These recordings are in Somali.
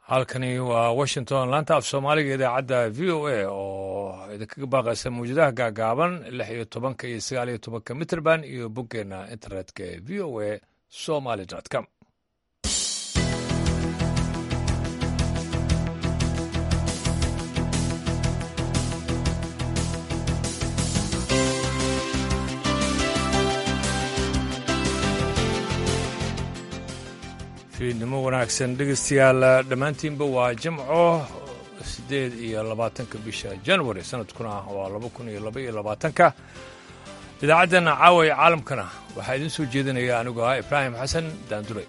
halkani waa washington laanta af soomaaliga idaacadda v o a oo idinkaga baaqaysa mawjadaha gaagaaban lix iyo tobanka iyo sagaal iyo tobanka mitrband iyo boggeena internetka ee v o a somaly com fiidnimo wanaagsan dhegeystayaal dhammaantiinba waa jimco siddeed iyo labaatanka bisha january sanadkuna waa laba kun iyo laba iyo labaatanka idaacaddan caaway caalamkana waxaa idiin soo jeedinaya anigu ah ibraahim xasan daandure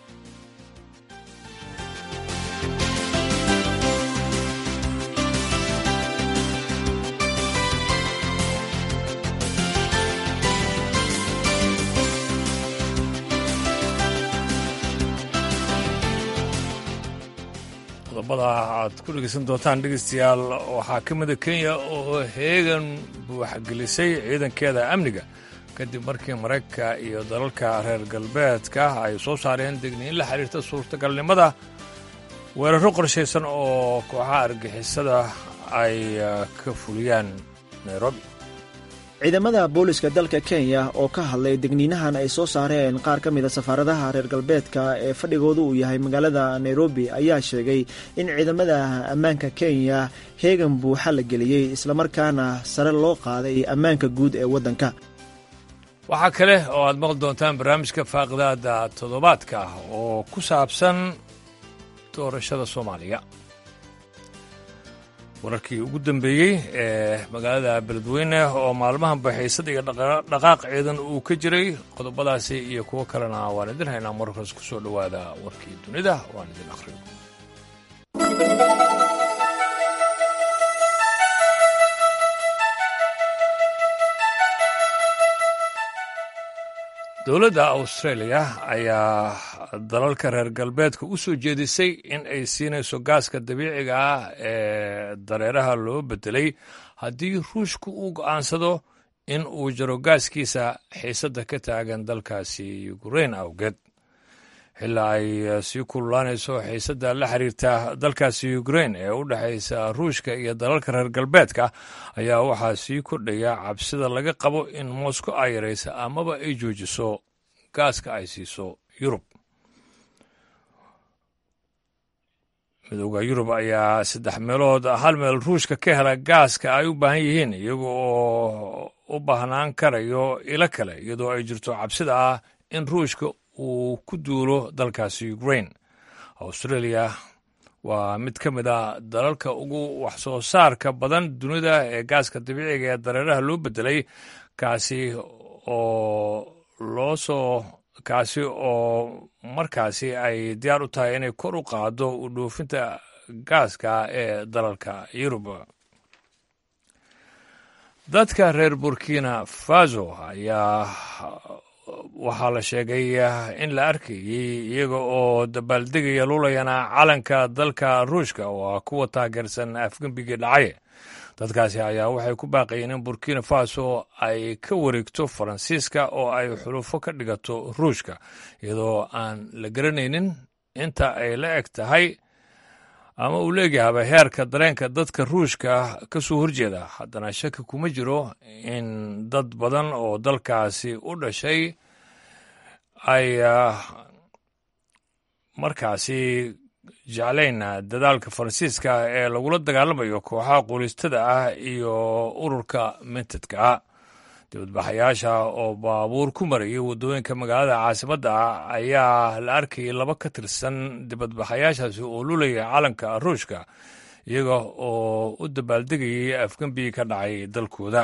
qodobada aad ku dhegeysan doontaan dhegeystayaal waxaa ka mida kenya oo heegan buuxgelisay ciidankeeda amniga kadib markii maraykanka iyo dalalka reer galbeedka ay soo saareen degniin la xiriirta suurtagalnimada weeraro qorshaysan oo kooxaha argixisada ay ka fuliyaan nairobi ciidamada booliska dalka kenya oo ka hadlay degniinahan ay soo saareen qaar ka mida safaaradaha reer galbeedka ee fadhigoodu uu yahay magaalada nairobi ayaa sheegay in ciidamada ammaanka kenya heegan buuxa la geliyey islamarkaana sare loo qaaday ammaanka guud ee waddanka waxaa kale oo aad maqli doontaan barnaamijka faaqidaada toddobaadka oo ku saabsan doorashada soomaaliya wararkii ugu dambeeyey ee magaalada beledweyne oo maalmahan baxaysad iyo dhaqaaq ciidan uu ka jiray qodobadaasi iyo kuwo kalena waan idin haynaa markaas ku soo dhowaada warkii dunida waan idin akhriyo dowladda australia ayaa dalalka reer galbeedka u soo jeedisay in ay siinayso gaaska dabiiciga ah ee dareeraha loo beddelay haddii ruushku uu go'aansado in uu jaro gaaskiisa xiisadda ka taagan dalkaasi ukrein awgeed xilaa ay sii kululaanayso xiisadda la xiriirta dalkaasi ukrein ee u dhexaysa ruushka iyo dalalka reer galbeedka ayaa waxaa sii kordhaya cabsida laga qabo in moscow ay yaraysa amaba ay joojiso gaaska ay siiso yurub midooda yurub ayaa saddex meelood hal meel ruushka ka hela gaaska ay u baahan yihiin iyaga oo u baahnaan karayo ilo kale iyadoo ay jirto cabsida ah in ruushka uu ku duulo dalkaasi ukrain australia waa mid ka mid a dalalka ugu wax soo saarka badan dunida ee gaaska dabiiciga ee dareeraha loo beddelay kaasi oo loo soo kaasi oo markaasi ay diyaar u tahay inay kor u qaado u dhoofinta gaaska ee dalalka yurub dadka reer burkina faso ayaa waxaa la sheegay in la arkayey iyaga oo dabaaldegaya lulayana calanka dalka ruushka oo ah kuwa taageersan afgembigii dhacaye dadkaasi ayaa waxay ku baaqayeen in burkina faso ay ka wareegto faransiiska oo ay xulufo ka dhigato ruushka iyadoo aan la garanaynin inta ay la eg tahay ama uu leegyahaba heerka dareenka dadka ruushka ka soo horjeeda haddana shaki kuma jiro in dad badan oo dalkaasi u dhashay ay markaasi jeclayn dadaalka faransiiska ee lagula dagaalamayo kooxaha quulistada ah iyo ururka mintedka ah dibadbaxayaasha oo baabuur ku marayay waddooyinka magaalada caasimadda ah ayaa la arkayay laba ka tirsan dibadbaxayaashaasi oo lulaya calanka ruushka iyaga oo u dabaaldegayay afgembigii ka dhacay dalkooda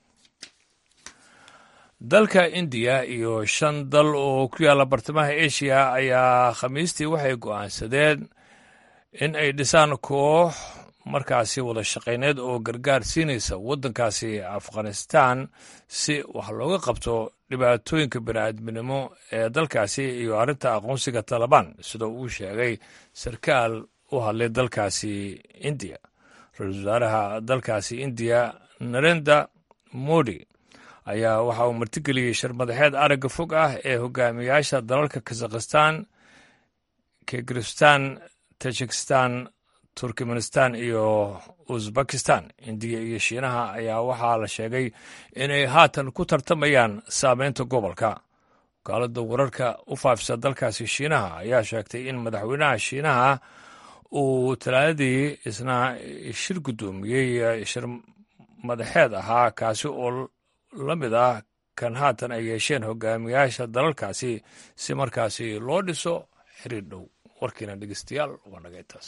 dalka indiya iyo shan dal oo ku yaalla bartamaha asia ayaa khamiistii waxay go'aansadeen in ay dhisaan koox markaasi wada shaqayneed oo gargaar siinaysa waddankaasi afghanistan si wax looga qabto dhibaatooyinka bini'aadminimo ee dalkaasi iyo arrinta aqoonsiga talabaan sida uu sheegay sarkaal u hadlay dalkaasi indiya ra-iisul wasaaraha dalkaasi indiya narenda modi ayaa waxa uu martigeliyey sharmadaxeed aragga fog ah ee hogaamiyaasha dalalka kazakhistan kirgistan tajikistan turkmenistan iyo uzbekistan indiya iyo shiinaha ayaa waxaa la sheegay inay haatan ku tartamayaan saameynta gobolka wakaalada wararka u faafisa dalkaasi shiinaha ayaa sheegtay in madaxweynaha shiinaha uu talaadadii isna shir guddoomiyey shir madaxeed ahaa kaasi oo la mid ah kan haatan ay yeesheen hogaamiyaasha dalalkaasi si markaasi loo dhiso xiriir dhow warkiina dhegeystayaal waa naga intaas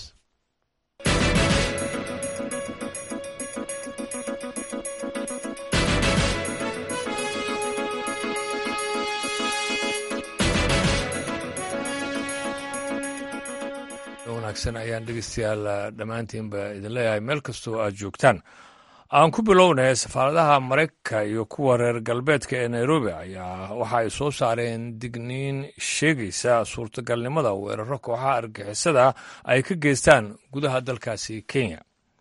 wanaagsan ayaan dhegeystayaal dhammaantiinba idin leeyahay meel kastoo aad joogtaan aan ku bilownay safaaradaha maraykanka iyo kuwa reer galbeedka ee nairobi ayaa waxa ay soo saareen digniin sheegaysa suurtagalnimada weeraro kooxaha argixisada ay ka geystaan gudaha dalkaasi kenya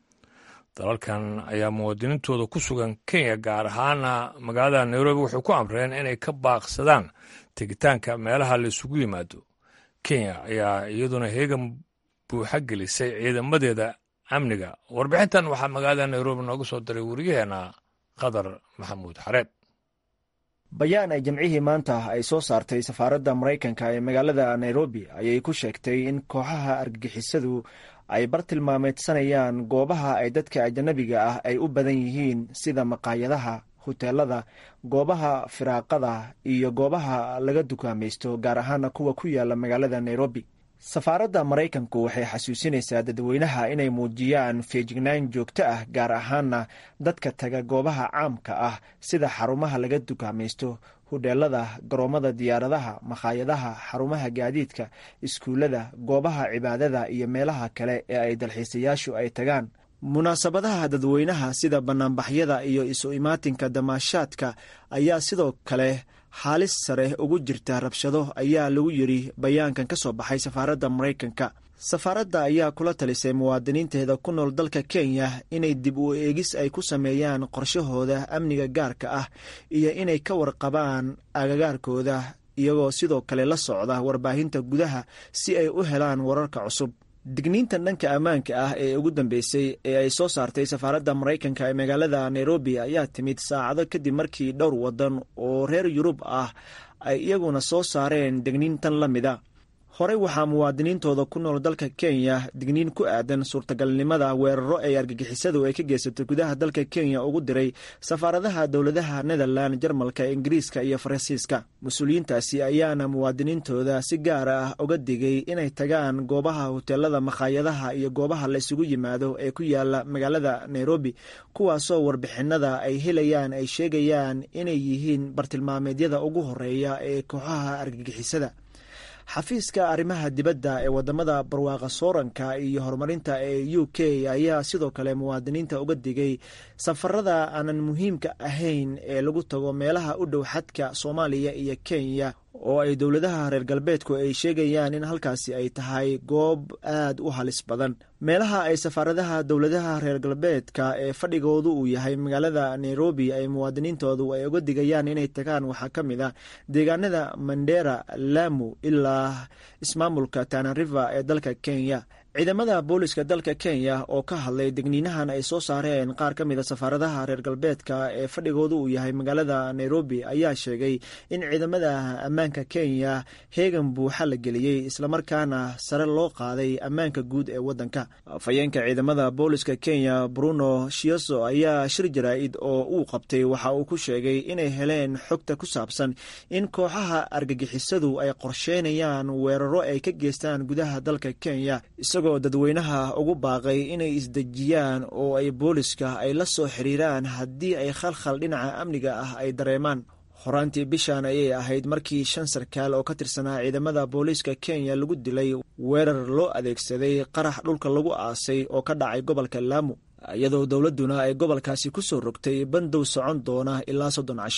dalalkan ayaa muwaadiniintooda ku sugan kenya gaar ahaana magaalada nairobi waxay ku amreen inay ka baaqsadaan tegitaanka meelaha la isugu yimaado kenya ayaa iyaduna heegan buuxa gelisay ciidamadeeda amniga warbixintan waxaa magaalada nairobi nooga soo diray wariyaheena qadar maxamuud xareed bayaan ay jamcihii maanta ay soo saartay safaaradda maraykanka ee magaalada nairobi ayay ku sheegtay in kooxaha argagixisadu ay bartilmaameedsanayaan goobaha ay dadka ajanabiga ah ay u badan yihiin sida maqaayadaha huteelada goobaha firaaqada iyo goobaha laga dukaamaysto gaar ahaana kuwa ku yaala magaalada nairobi safaaradda maraykanku waxay xasuusinaysaa dadweynaha inay muujiyaan feejignaan joogto ah gaar ahaana dadka taga goobaha caamka ah sida xarumaha laga dukaamaysto hudheelada garoomada diyaaradaha makhaayadaha xarumaha gaadiidka iskuullada goobaha cibaadada iyo meelaha kale ee ay dalxiisayaashu ay tagaan munaasabadaha dadweynaha sida bannaanbaxyada iyo isu imaatinka damaashaadka ayaa sidoo kale xaalis sare ugu jirta rabshado ayaa lagu yidri bayaankan ka soo baxay safaaradda maraykanka safaaradda ayaa kula talisay muwaadiniinteeda ku nool dalka kenya inay dib u eegis ay ku sameeyaan qorshahooda amniga gaarka ah iyo inay ka warqabaan agagaarkooda iyagoo sidoo kale la socda warbaahinta gudaha si ay u helaan wararka cusub digniintan dhanka ammaanka ah ee ugu dambeysay ee ay soo saartay safaaradda maraykanka ee magaalada nairobi ayaa timid saacado kadib markii dhowr waddan oo reer yurub ah ay iyaguna soo saareen digniintan la mida horey waxaa muwaadiniintooda ku nool dalka kenya digniin ku aadan suurtagalnimada weeraro ay argagixisadu ay ka geysato gudaha dalka kenya ugu diray safaaradaha dowladaha netherland jarmalka ingiriiska iyo faransiiska mas-uuliyiintaasi ayaana muwaadiniintooda si gaara ah uga digay inay tagaan goobaha huteelada makhaayadaha iyo goobaha la isugu yimaado ee ku yaala magaalada nairobi kuwaasoo warbixinada ay helayaan ay sheegayaan inay yihiin bartilmaameedyada ugu horeeya ee kooxaha argagixisada xafiiska arrimaha dibadda ee wadamada barwaaqa sooranka iyo horumarinta ee u k ayaa sidoo kale muwaadiniinta uga digay safarada aanan muhiimka ahayn ee lagu tago meelaha u dhow xadka soomaaliya iyo kenya oo ay dowladaha reer galbeedku ay sheegayaan in halkaasi ay tahay goob aad u halis badan meelaha ay safaaradaha dowladaha reer galbeedka ee fadhigoodu uu yahay magaalada nairobi ay muwaadiniintoodu ay uga digayaan inay tagaan waxaa ka mid ah deegaanada mandera lamu ilaa ismaamulka tanariva ee dalka kenya ciidamada booliska dalka kenya oo ka hadlay degniinahan ay soo saareen qaar ka mida safaaradaha reer galbeedka ee fadhigoodu uu yahay magaalada nairobi ayaa sheegay in ciidamada ammaanka kenya heegan buuxa la geliyey islamarkaana sare loo qaaday ammaanka guud ee wadanka afhayeenka ciidamada booliska kenya bruno shioso ayaa shir jaraa-id oo uu qabtay waxa uu ku sheegay inay heleen xogta ku saabsan in kooxaha argagixisadu ay qorsheynayaan weeraro ay ka geystaan gudaha dalka kenya isagoo dadweynaha ugu baaqay inay isdejiyaan oo ay booliska ay la soo xiriiraan haddii ay khalkhal dhinaca amniga ah ay dareemaan horaantii bishan ayay ahayd markii shan sarkaal oo ka tirsanaa ciidamada booliiska kenya lagu dilay weerar loo adeegsaday qarax dhulka lagu aasay oo ka dhacay gobolka laamu iyadoo dowladduna ay gobolkaasi ku soo rogtay bandow socon doona ilaa soddon casho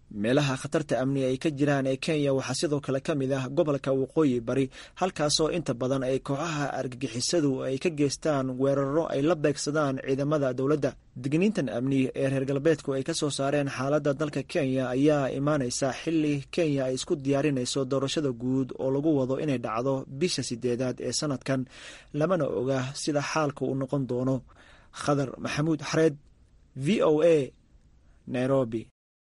meelaha khatarta amni ay ka jiraan ee kenya waxaa sidoo kale ka mid ah gobolka waqooyi bari halkaasoo inta badan ay kooxaha argagixisadu ay ka geystaan weeraro ay la beegsadaan ciidamada dowladda digniintan amni ee reer galbeedku ay ka soo saareen xaaladda dalka kenya ayaa imaanaysa xili kenya ay isku diyaarinayso doorashada guud oo lagu wado inay dhacdo bisha sideedaad ee sanadkan lamana oga sida xaalka uu noqon doono khadar maxamuud xareed v o a nairobi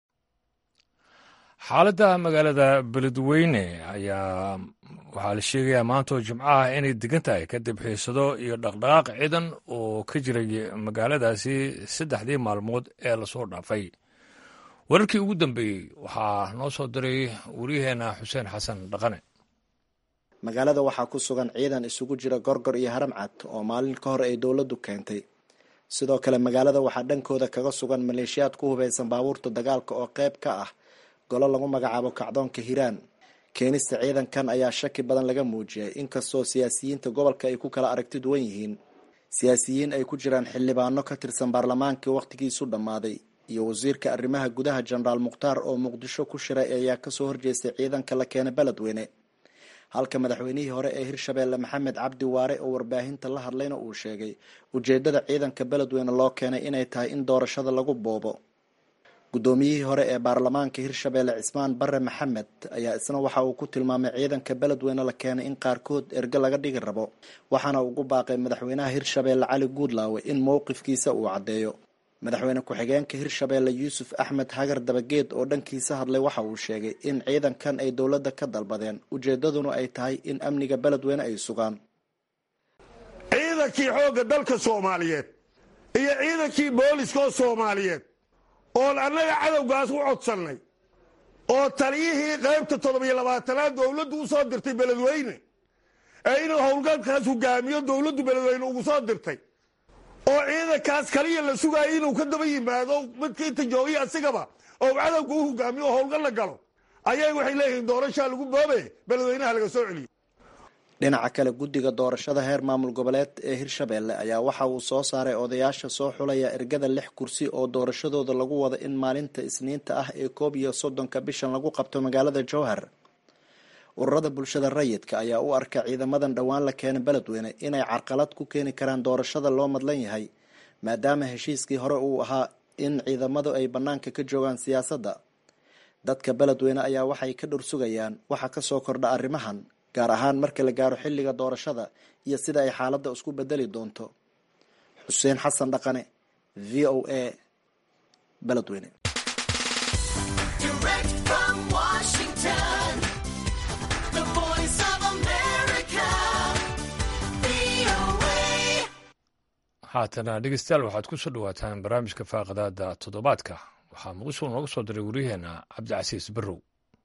xaaladda magaalada beledweyne ayaa waxaa la sheegayaa maantoo jimco ah inay degan tahay kadib xiisado iyo dhaqdhaqaaq ciidan oo ka jiray magaaladaasi saddexdii maalmood ee lasoo dhaafay wararkii ugu dambeeyey waxaa noo soo diray waryaheena xuseen xasan dhaqane magaalada waxaa ku sugan ciidan isugu jira gorgor iyo haramcad oo maalin ka hor ay dowladdu keentay sidoo kale magaalada waxaa dhankooda kaga sugan maleeshiyaad ku hubaysan baabuurta dagaalka oo qayb ka ah golo lagu magacaabo kacdoonka hiiraan keenista ciidankan ayaa shaki badan laga muujiyay inkastoo siyaasiyiinta gobolka ay ku kala aragti duwan yihiin siyaasiyiin ay ku jiraan xildhibaano ka tirsan baarlamaankii wakhtigiisu dhammaaday iyo wasiirka arrimaha gudaha jenaraal mukhtaar oo muqdisho ku shiray ayaa kasoo horjeestay ciidanka la keenay beledweyne halka madaxweynihii hore ee hirshabeelle maxamed cabdi waare oo warbaahinta la hadlayna uu sheegay ujeedada ciidanka beledweyne loo keenay inay tahay in doorashada lagu boobo guddoomiyihii hore ee baarlamaanka hirshabeelle cismaan bare maxamed ayaa isna waxa uu ku tilmaamay ciidanka beledweyne la keenay in qaarkood erge laga dhigi rabo waxaana ugu baaqay madaxweynaha hirshabeelle cali guudlaawe in mowqifkiisa uu caddeeyo madaxweyne ku-xigeenka hirshabeelle yuusuf axmed hagar dabageed oo dhankiisa hadlay waxa uu sheegay in ciidankan ay dowladda ka dalbadeen ujeedaduna ay tahay in amniga beledweyne ay sugaan ciidankii xoogga dalka soomaaliyeed iyo ciidankii booliska oo soomaaliyeed oon annaga cadowgaas u codsannay oo taliyihii qaybta toddobiyo labaatanaad dowladdu u soo dirtay beledweyne ee inuu howlgalkaas hogaamiyo dowladdu beledweyne ugu soo dirtay oo ciidankaas kaliya la sugaayo inuu ka daba yimaado midka inta joogiya asigaba oo cadowga u hogaamiyo oo howlgal la galo ayay waxay leeyihiin doorashaa lagu boobe beledweynaha laga soo celiyo dhinaca kale guddiga doorashada heer maamul goboleed ee hirshabeelle ayaa waxa uu soo saaray odayaasha soo xulaya ergada lix kursi oo doorashadooda lagu wado in maalinta isniinta ah ee koob iyo soddonka bishan lagu qabto magaalada jowhar ururada bulshada rayidka ayaa u arka ciidamadan dhowaan la keenay beledweyne inay carqalad ku keeni karaan doorashada loo madlan yahay maadaama heshiiskii hore uu ahaa in ciidamadu ay bannaanka ka joogaan siyaasadda dadka beledweyne ayaa waxay ka dhursugayaan waxa kasoo kordha arrimahan gaar ahaan marka la gaaro xilliga doorashada iyo sida ay xaaladda isku bedeli doonto xuseen xasan dhaqane v o a beledweyne haatana dhegeystayaal waxaad ku soo dhawaataan barnaamijka faaqadaada toddobaadka waxaa muqdisho nooga soo diray waryaheena cabdicasiis barrow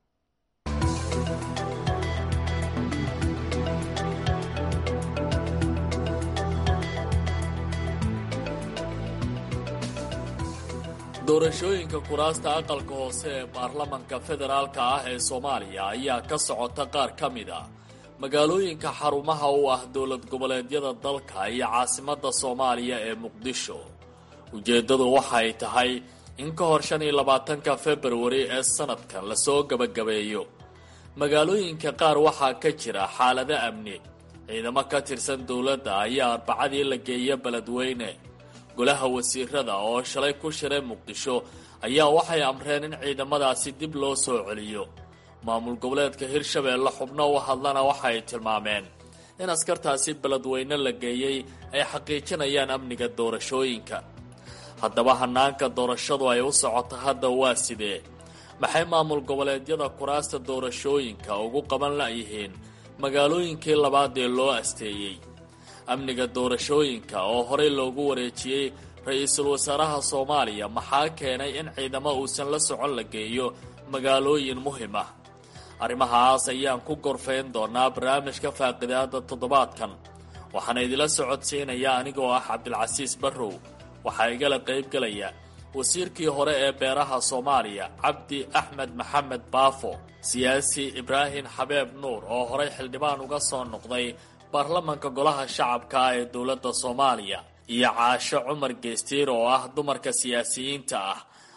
doorashooyinka kuraasta aqalka hoose ee baarlamanka federaalka ah ee soomaaliya ayaa ka socota qaar ka mid a magaalooyinka xarumaha u ah dowlad goboleedyada dalka iyo caasimadda soomaaliya ee muqdisho ujeeddadu waxay tahay in ka hor shan iyo labaatanka februari ee sanadkan lasoo gebagabeeyo magaalooyinka qaar waxaa ka jira xaalado amni ciidamo ka tirsan dowladda ayaa arbacadii la geeya beledweyne golaha wasiirada oo shalay ku shiray muqdisho ayaa waxay amreen in ciidamadaasi dib loo soo celiyo maamul goboleedka hirshabeelle xubno u hadlana waxay tilmaameen in askartaasi beledweyne la geeyey ay xaqiijinayaan amniga doorashooyinka haddaba hanaanka doorashadu ay u socoto hadda waa sidee maxay maamul goboleedyada kuraasta doorashooyinka ugu qaban la'yihiin magaalooyinkii labaad ee loo asteeyey amniga doorashooyinka oo horey loogu wareejiyey ra-iisul wasaaraha soomaaliya maxaa keenay in ciidamo uusan la socon la geeyo magaalooyin muhim ah arrimahaas ayaan ku gorfayn doonaa barnaamijka faaqidaada toddobaadkan waxaana idila socodsiinaya anigoo ah cabdilcasiis barrow waxaa igala qaybgelaya wasiirkii hore ee beeraha soomaaliya cabdi axmed maxamed baafo siyaasi ibraahim xabeeb nuur oo horey xildhibaan uga soo noqday baarlamanka golaha shacabka ee dowladda soomaaliya iyo caasho cumar geestiir oo ah dumarka siyaasiyiinta ah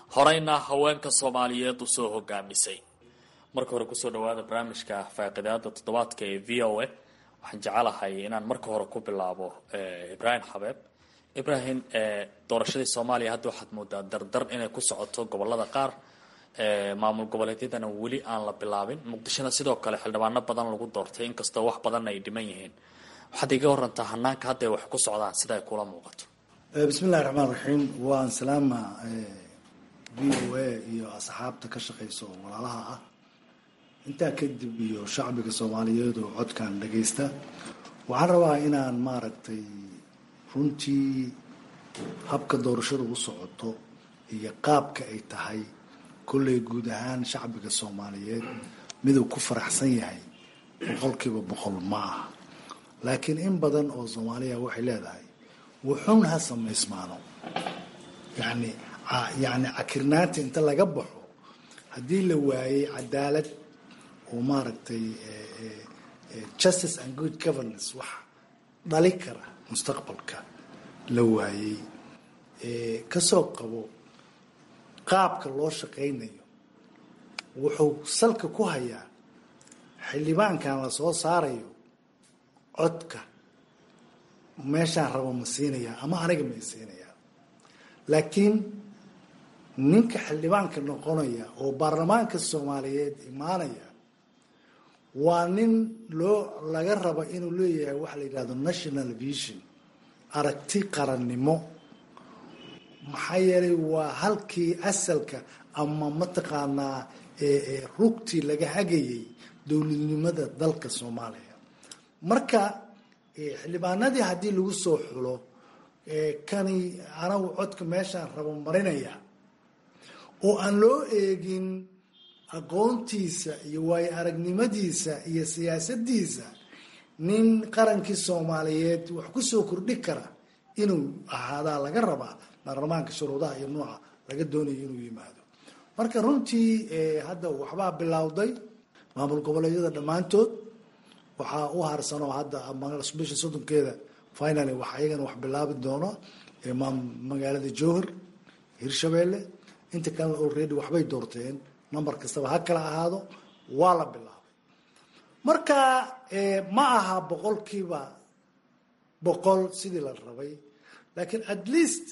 horeyna haweenka soomaaliyeed usoo hogaamisay marka hore kusoo dhawaada barnaamijka faaqidaada toddobaadka ee v o a waxaan jecelahay inaan marka hore ku bilaabo ibraahim xabeeb ibraahim doorashadii soomaaliya hadda waxaad moodaa dardar inay ku socoto gobolada qaar maamul goboleedyadana weli aan la bilaabin muqdishona sidoo kale xildhibaano badan lagu doortay inkastoo wax badan ay dhiman yihiin waxaad iga warantaa hanaanka hadda ay wax ku socdaan sida ay kula muuqato bismillahi raxmaan raxiim waan salaama v o a iyo asxaabta ka shaqeyso walaalaha ah intaa kadib iyo shacbiga soomaaliyeed oo codkan dhagaysta waxaan rabaa inaan maaragtay runtii habka doorashada u socoto iyo qaabka ay tahay kolley guud ahaan shacbiga soomaaliyeed miduu ku faraxsan yahay boqolkiiba boqol ma aha laakiin in badan oo soomaaliya waxay leedahay wuxuun ha samaysmaano yani yani cakirnaanta inta laga baxo haddii la waayey cadaalad oo maaragtay justice and good governance wax dhali kara mustaqbalka la waayey kasoo qabo qaabka loo shaqaynayo wuxuu salka ku hayaa xildhibaankan la soo saarayo codka meeshaan rabo ma siinayaa ama aniga ma siinayaa laakiin ninka xildhibaanka noqonaya oo baarlamaanka soomaaliyeed imaanaya waa nin loo laga raba inuu leeyahay waxa la yidhahdo national vision aragti qarannimo maxaa yeelay waa halkii asalka ama mataqaanaa rugtii laga hagayay dowladnimada dalka soomaaliya marka xildhibaanadii haddii lagu soo xulo kani anagu codka meeshaan rabo marinaya oo aan loo eegin aqoontiisa iyo waayo aragnimadiisa iyo siyaasadiisa nin qarankii soomaaliyeed wax kusoo kordhi kara inuu ahaadaa laga rabaa baarlamaanka shuruudaha iyo nuuca laga doonayo inuu yimaado marka runtii hadda waxbaa bilowday maamul goboleedyada dhammaantood waxaa u harsanoo hadda bisha soddonkeeda finaly wax ayagana wax bilaabi doono magaalada jowhar hirshabeelle inta kalena already waxbay doorteen number kastaba ha kala ahaado waa la bilaabay marka ma aha boqolkiiba boqol sidii la rabay laakiin at least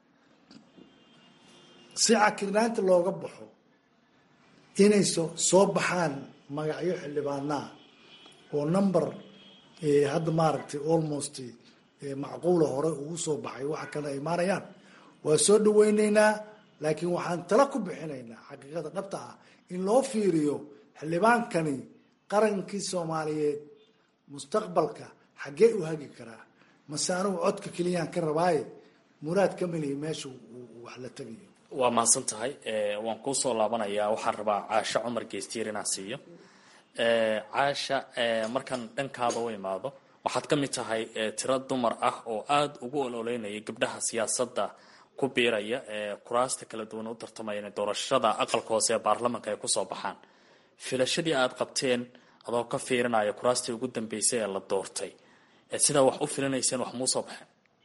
si cakirnaanta looga baxo inay so soo baxaan magacyo xildhibaanaa oo number hadda maaragtay almost macquula hore ugu soo baxay waxa kale ay imaanayaan waa soo dhaweyneynaa laakiin waxaan tala ku bixinaynaa xaqiiqada dhabta ah in loo fiiriyo xildhibaankani qarankii soomaaliyeed mustaqbalka xaggee u hagi karaa mase anugu codka keliyaan ka rabaaye muraad ka melihi meesha wax la tegayo waa mahadsan tahay waan kuusoo laabanayaa waxaan rabaa caasho cumar geestiir inaan siiyo caasha markaan dhankaada u imaado waxaad ka mid tahay tiro dumar ah oo aada ugu ololeynaya gabdhaha siyaasadda ku biiraya ee kuraasta kala duwan u tartamaya inay doorashada aqalka hoose ee baarlamanka ay kusoo baxaan filashadii aada qabteen adoo ka fiirinaya kuraastii ugu dambeysay ee la doortay sidaa wax u filinayseen wax muusoo baxeen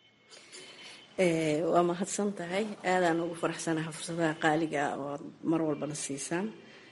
waa mahadsan tahay aadaan ugu faraxsanaha fursadaha qaaliga ah oo mar walbana siisaan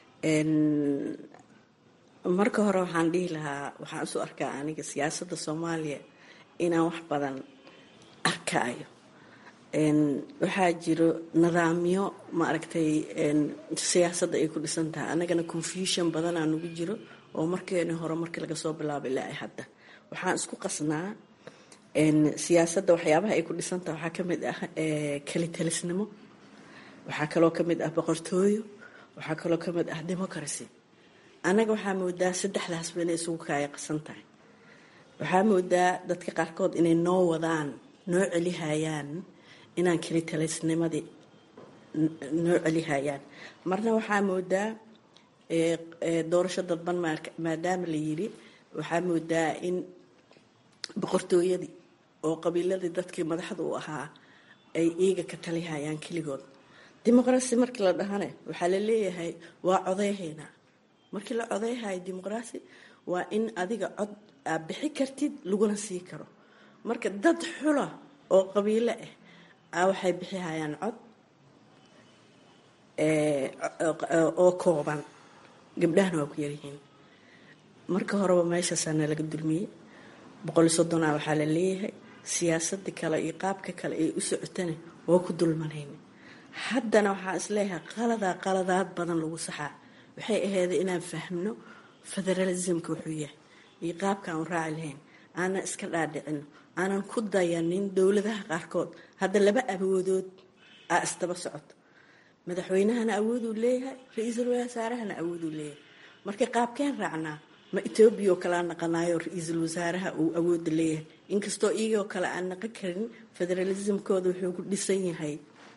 marka hore waxaan dhihi lahaa waxaan isu arkaa aniga siyaasadda soomaaliya inaan wax badan arkaayo waxaa jiro nidaamyo maaragtay siyaasadda ay ku dhisan tahay anagana confusion badanaa nagu jiro oo markeeni hore markii laga soo bilaabo ilaa ay hadda waxaan isku qasnaa siyaasadda waxyaabaha ay ku dhisantaha waxaa kamid ah kelitalisnimo waxaa kaloo kamid ah boqortooyo waxaa kaloo kamid ah democracy annaga waxaa moodaa saddexdaasba inay isugu kaaya qasan tahay waxaa moodaa dadka qaarkood inay noo wadaan noo celihayaan inaan kelitalisnimadii noo celihayaan marna waxaa moodaa doorasho dadban maadaama la yiri waxaa moodaa in boqortooyadii oo qabiiladii dadkii madaxda u ahaa ay iiga ka talihayaan keligood dimuqraasi markii la dhahane waxaa la leeyahay waa codeyhaynaa markii la codeyhayo dimuqraasi waa in adiga cod aad bixi kartid laguna sii karo marka dad xula oo qabiilo ah a waxay bixihayaan cod oo kooban gabdhahana waa ku yaryihiin marka horeba meeshaasaana laga dulmiyey boqol iyo soddonaa waxaa la leeyahay siyaasada kale iyo qaabka kale ay u socotana waa ku dulmanayna haddana waxaa isleeyahay qaladaa qaladaad badan lagu saxaa waxay aheeday inaan fahmno federalismka wuxuu yahay iyo qaabka aan raaci lahayn aanan iska dhaadhicino aanan ku dayanin dowladaha qaarkood hadda laba awoodood aa isdaba socoto madaxweynahana awooduu leeyahay ra-iisul wasaarahana awooduu leeyahay marka qaabkeen raacnaa ma etoobiya oo kale aan naqanayo ra-iisul wasaaraha uu awooda leeyahay inkastoo iyagoo kale aan naqan karin federalismkooda wuxuu ku dhisan yahay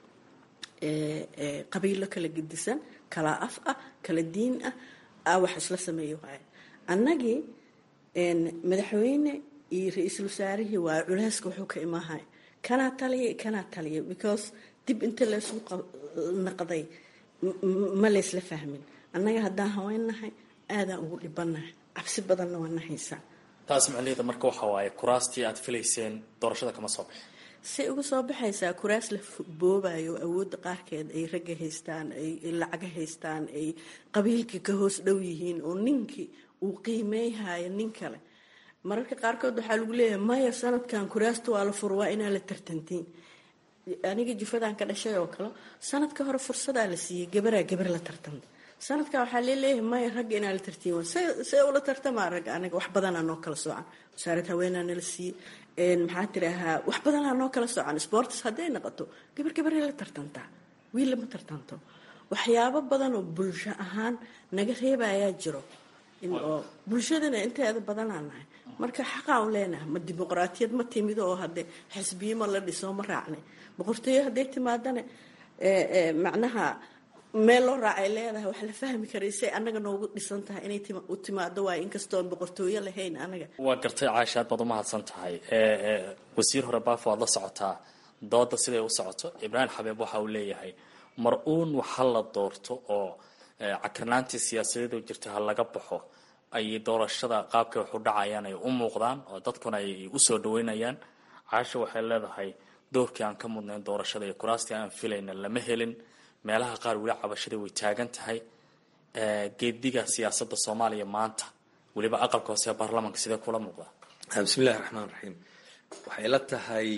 qabiilo kala gedisan kala af ah kala diin ah aa wax isla sameeyo waay annagii madaxweyne iyo ra-iisul wasaarihii waa culeyska wuxuu ka imaahay kanaa taliya kanaa taliya because dib inta laysu naqday ma laysla fahmin annaga haddaan haweennahay aadaan ugu dhibanahay cabsi badanna waa nahaysaa taas macnaheeda marka waxa waaye kuraastii aad filayseen doorashada kama soo bixin say uga soo baxaysaa kuraas la boobayo awoodda qaarkeed ay ragga haystaan ay lacaga haystaan ay qabiilkii ka hoos dhow yihiin oo ninkii uu qiimeyhayo nin kale mararka qaarkood waxaa lagu leeyahay maya sanadkan kuraasta waa la fur waa inaa la tartantiin aniga jufadan ka dhashay oo kale sanadka hore fursadaa la siiyey gabaraa gabar la tartanta sanadkan waxaa leeleeyahay maya ragga inaa la tartiin see ula tartamaa ragga aniga wax badanaa noo kala soocan wasaarad haweenaa nala siiyey maxaa tiraahaa wax badanaa noo kala socan sports hadday noqoto gabar gabaray la tartantaa wiil lama tartanto waxyaabo badan oo bulsho ahaan naga reebayaa jiro oo bulshadana inteeda badanaa nahay marka xaqaan u leenahay ma dimuqraatiyad ma timido oo hadde xisbiyo ma la dhiso ma raacnay boqortooyo hadday timaadana macnaha meel loo raacay leedahay wax la fahmi karay say annaga noogu dhisan tahay inay u timaado waay inkastoon boqortooyo lahayn anaga waa gartay caasha aad baad umahadsan tahay wasiir hore baafo aad la socotaa dooda siday u socoto ibraahim xabeeb waxa uu leeyahay mar uun waxa la doorto oo cakarnaantii siyaasadeedu jirta ha laga baxo ay doorashada qaabkay wax u dhacayaan ay u muuqdaan oo dadkuna ay usoo dhaweynayaan caasha waxay leedahay doorkii aan ka mudnayn doorashada iyo kuraastii aan filayna lama helin meelaha qaar weli cabashada way taagan tahay geediga siyaasada soomaaliya maanta weliba aqalka hoose ee baarlamanka sidee kula muuqdaa bismillahi raxmaan raxiim waxay la tahay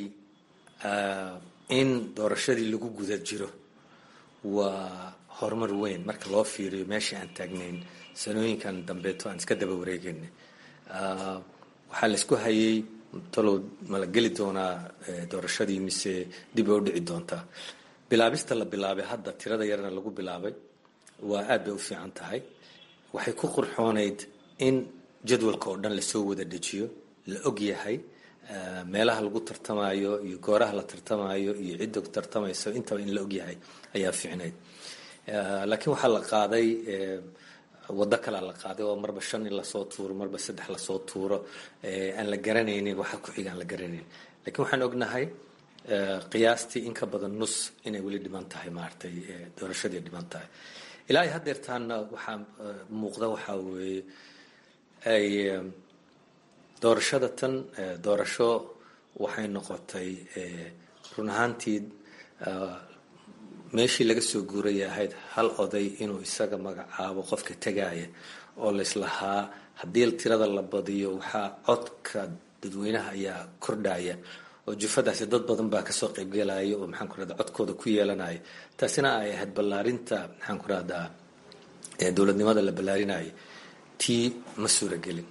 in doorashadii lagu guda jiro waa horumar weyn marka loo fiiriyo meeshii aan taagnayn sanooyinkan dambeeto aan iska daba wareegayna waxaa laisku hayay talow mala geli doonaa doorashadii mise dib oo dhici doontaa bilaabista la bilaabay hadda tirada yarna lagu bilaabay waa aad bay u fiican tahay waxay ku qurxoonayd in jadwalka oo dhan lasoo wada dejiyo la og yahay meelaha lagu tartamayo iyo gooraha la tartamayo iyo cidda tartamayso intaba in la og yahay ayaa fiicnayd laakiin waxaa la qaaday wado kalea la qaaday oo marba shan in lasoo tuuro marba saddex lasoo tuuro aan la garanaynin waxa ku xiga aan la garanaynin lakiin waxaan ognahay qiyaastii in ka badan nus inay weli dhiman tahay maaragtay doorashadii dhiman tahay ilaa ay haddeertaana waxaa muuqda waxaa weeye ay doorashada tan doorasho waxay noqotay run ahaantii meeshii laga soo guuraya ahayd hal oday inuu isaga magacaabo qofka tegaya oo laislahaa haddii tirada la badiyo waxaa codka dadweynaha ayaa kordhaya oo jufadaasi dad badan baa kasoo qaybgelaya oo maxaan ku rahda codkooda ku yeelanaya taasina ay ahayd ballaarinta maxaan ku rahdaa dowladnimada la ballaarinaya tii ma suuragelin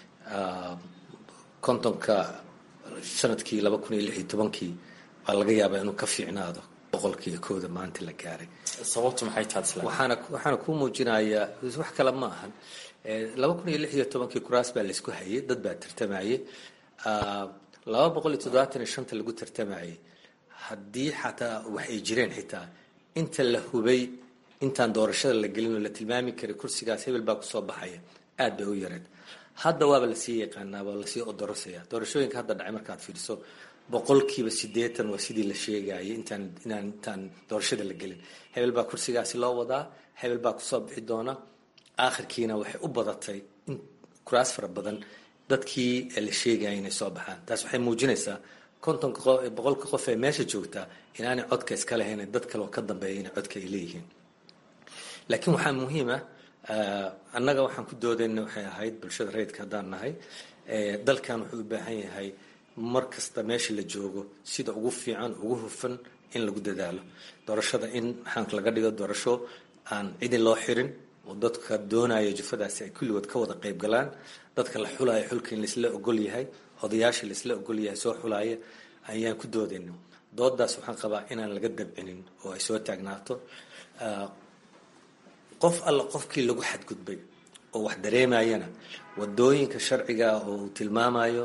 kontonka sanadkii laba kun iyo lix iyo tobankii baa laga yaabaa inuu ka fiicnaado boqolkiiyo kooda maanta la gaaray sababtu maxay tahay isla waxaana waxaana kuu muujinayaa wax kale ma ahan laba kun iyo lix iyo tobankii kuraas baa laysku hayay dad baa tartamayay laba boqol iyo toddobaatan iyo shanta lagu tartamayay haddii xataa wax ay jireen xitaa inta la hubay intaan doorashada la gelin oo la tilmaami karay kursigaas hebel baa kusoo baxaya aad bay u yareed hadda waaba lasii yaqaanaa waa lasii odorosaya doorashooyinka hadda dhacay markaad fiiriso boqolkiiba sideetan waa sidii la sheegayay intaan inaan intaan doorashada la gelin hebel baa kursigaasi loo wadaa hebel baa kusoo bixi doona aakhirkiina waxay u badatay in kuraas fara badan dadkii la sheegaya inay soo baxaan taas waxay muujinaysaa kontonka boqolka qof ee meesha joogtaa inaanay codka iska lahayn dad kale oo ka dambeeya inay codka ay leeyihiin laakiin waxaa muhiima annaga waxaan ku doodayna waxay ahayd bulshada rayidka haddaan nahay dalkan wuxuu u baahan yahay mar kasta meesha la joogo sida ugu fiican ugu hufan in lagu dadaalo doorashada in maxaanka laga dhigo doorasho aan cidi loo xirin oo dadka doonaya jufadaasi ay kulligood ka wada qayb galaan dadka la xulaayo xulka in laisla ogol yahay odayaasha laisla ogol yahay soo xulaaya ayaan ku doodayna doodaas waxaan qabaa inaan laga dabcinin oo ay soo taagnaato qof alla qofkii lagu xadgudbay oo wax dareemayana wadooyinka sharciga oo uu tilmaamayo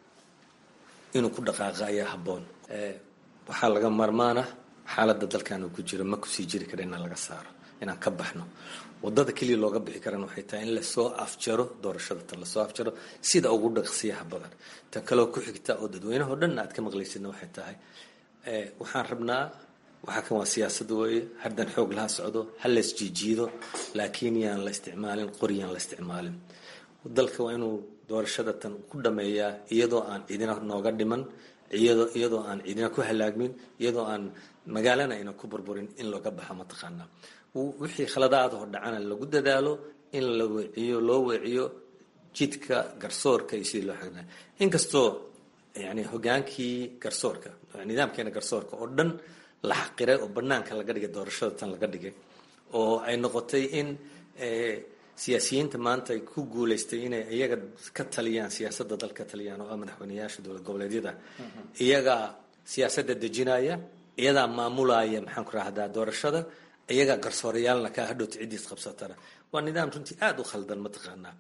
inuu ku dhaqaaqa ayaa habboon waxaa laga marmaana xaaladda dalkan uu ku jiro ma kusii jiri kara inaan laga saaro inaan ka baxno wadada keliya looga bixi karana waxay tahay in lasoo afjaro doorashada tan lasoo afjaro sida ugu dhaqsiyaha badan tan kaleo ku xigta oo dadweynaho dhan aad ka maqlaysidna waxay tahay waxaan rabnaa waxaa kan waa siyaasad weeye haddan xoog laha socdo ha lays jiijiido laakiin yaan la isticmaalin qori yaan la isticmaalin dalka waa inuu doorashada tan ku dhameeyaa iyadoo aan cidina nooga dhiman iyadoo aan cidina ku halaagmin iyadoo aan magaalana ayna ku burburin in looga baxa mataqaanaa wixii khaladaadoo dhacana lagu dadaalo in la weeciyo loo weeciyo jidka garsoorka iyo sidii loo xagnaa inkastoo yani hogaankii garsoorka nidaamkeena garsoorka oo dhan la xaqiray oo banaanka laga dhigay doorashada tan laga dhigay oo ay noqotay in siyaasiyiinta maanta ay ku guuleystay inay iyaga ka taliyaan siyaasadda dalka ka taliyaan oo ah madaxweyneyaasha dowlad goboleedyada iyagaa siyaasadda dejinaya iyadaa maamulaya maxaan ku rahdaa doorashada iyagaa garsoorayaalna ka hadhowta ciddiis qabsatana waa nidaam runtii aada u khaldan mataqaanaa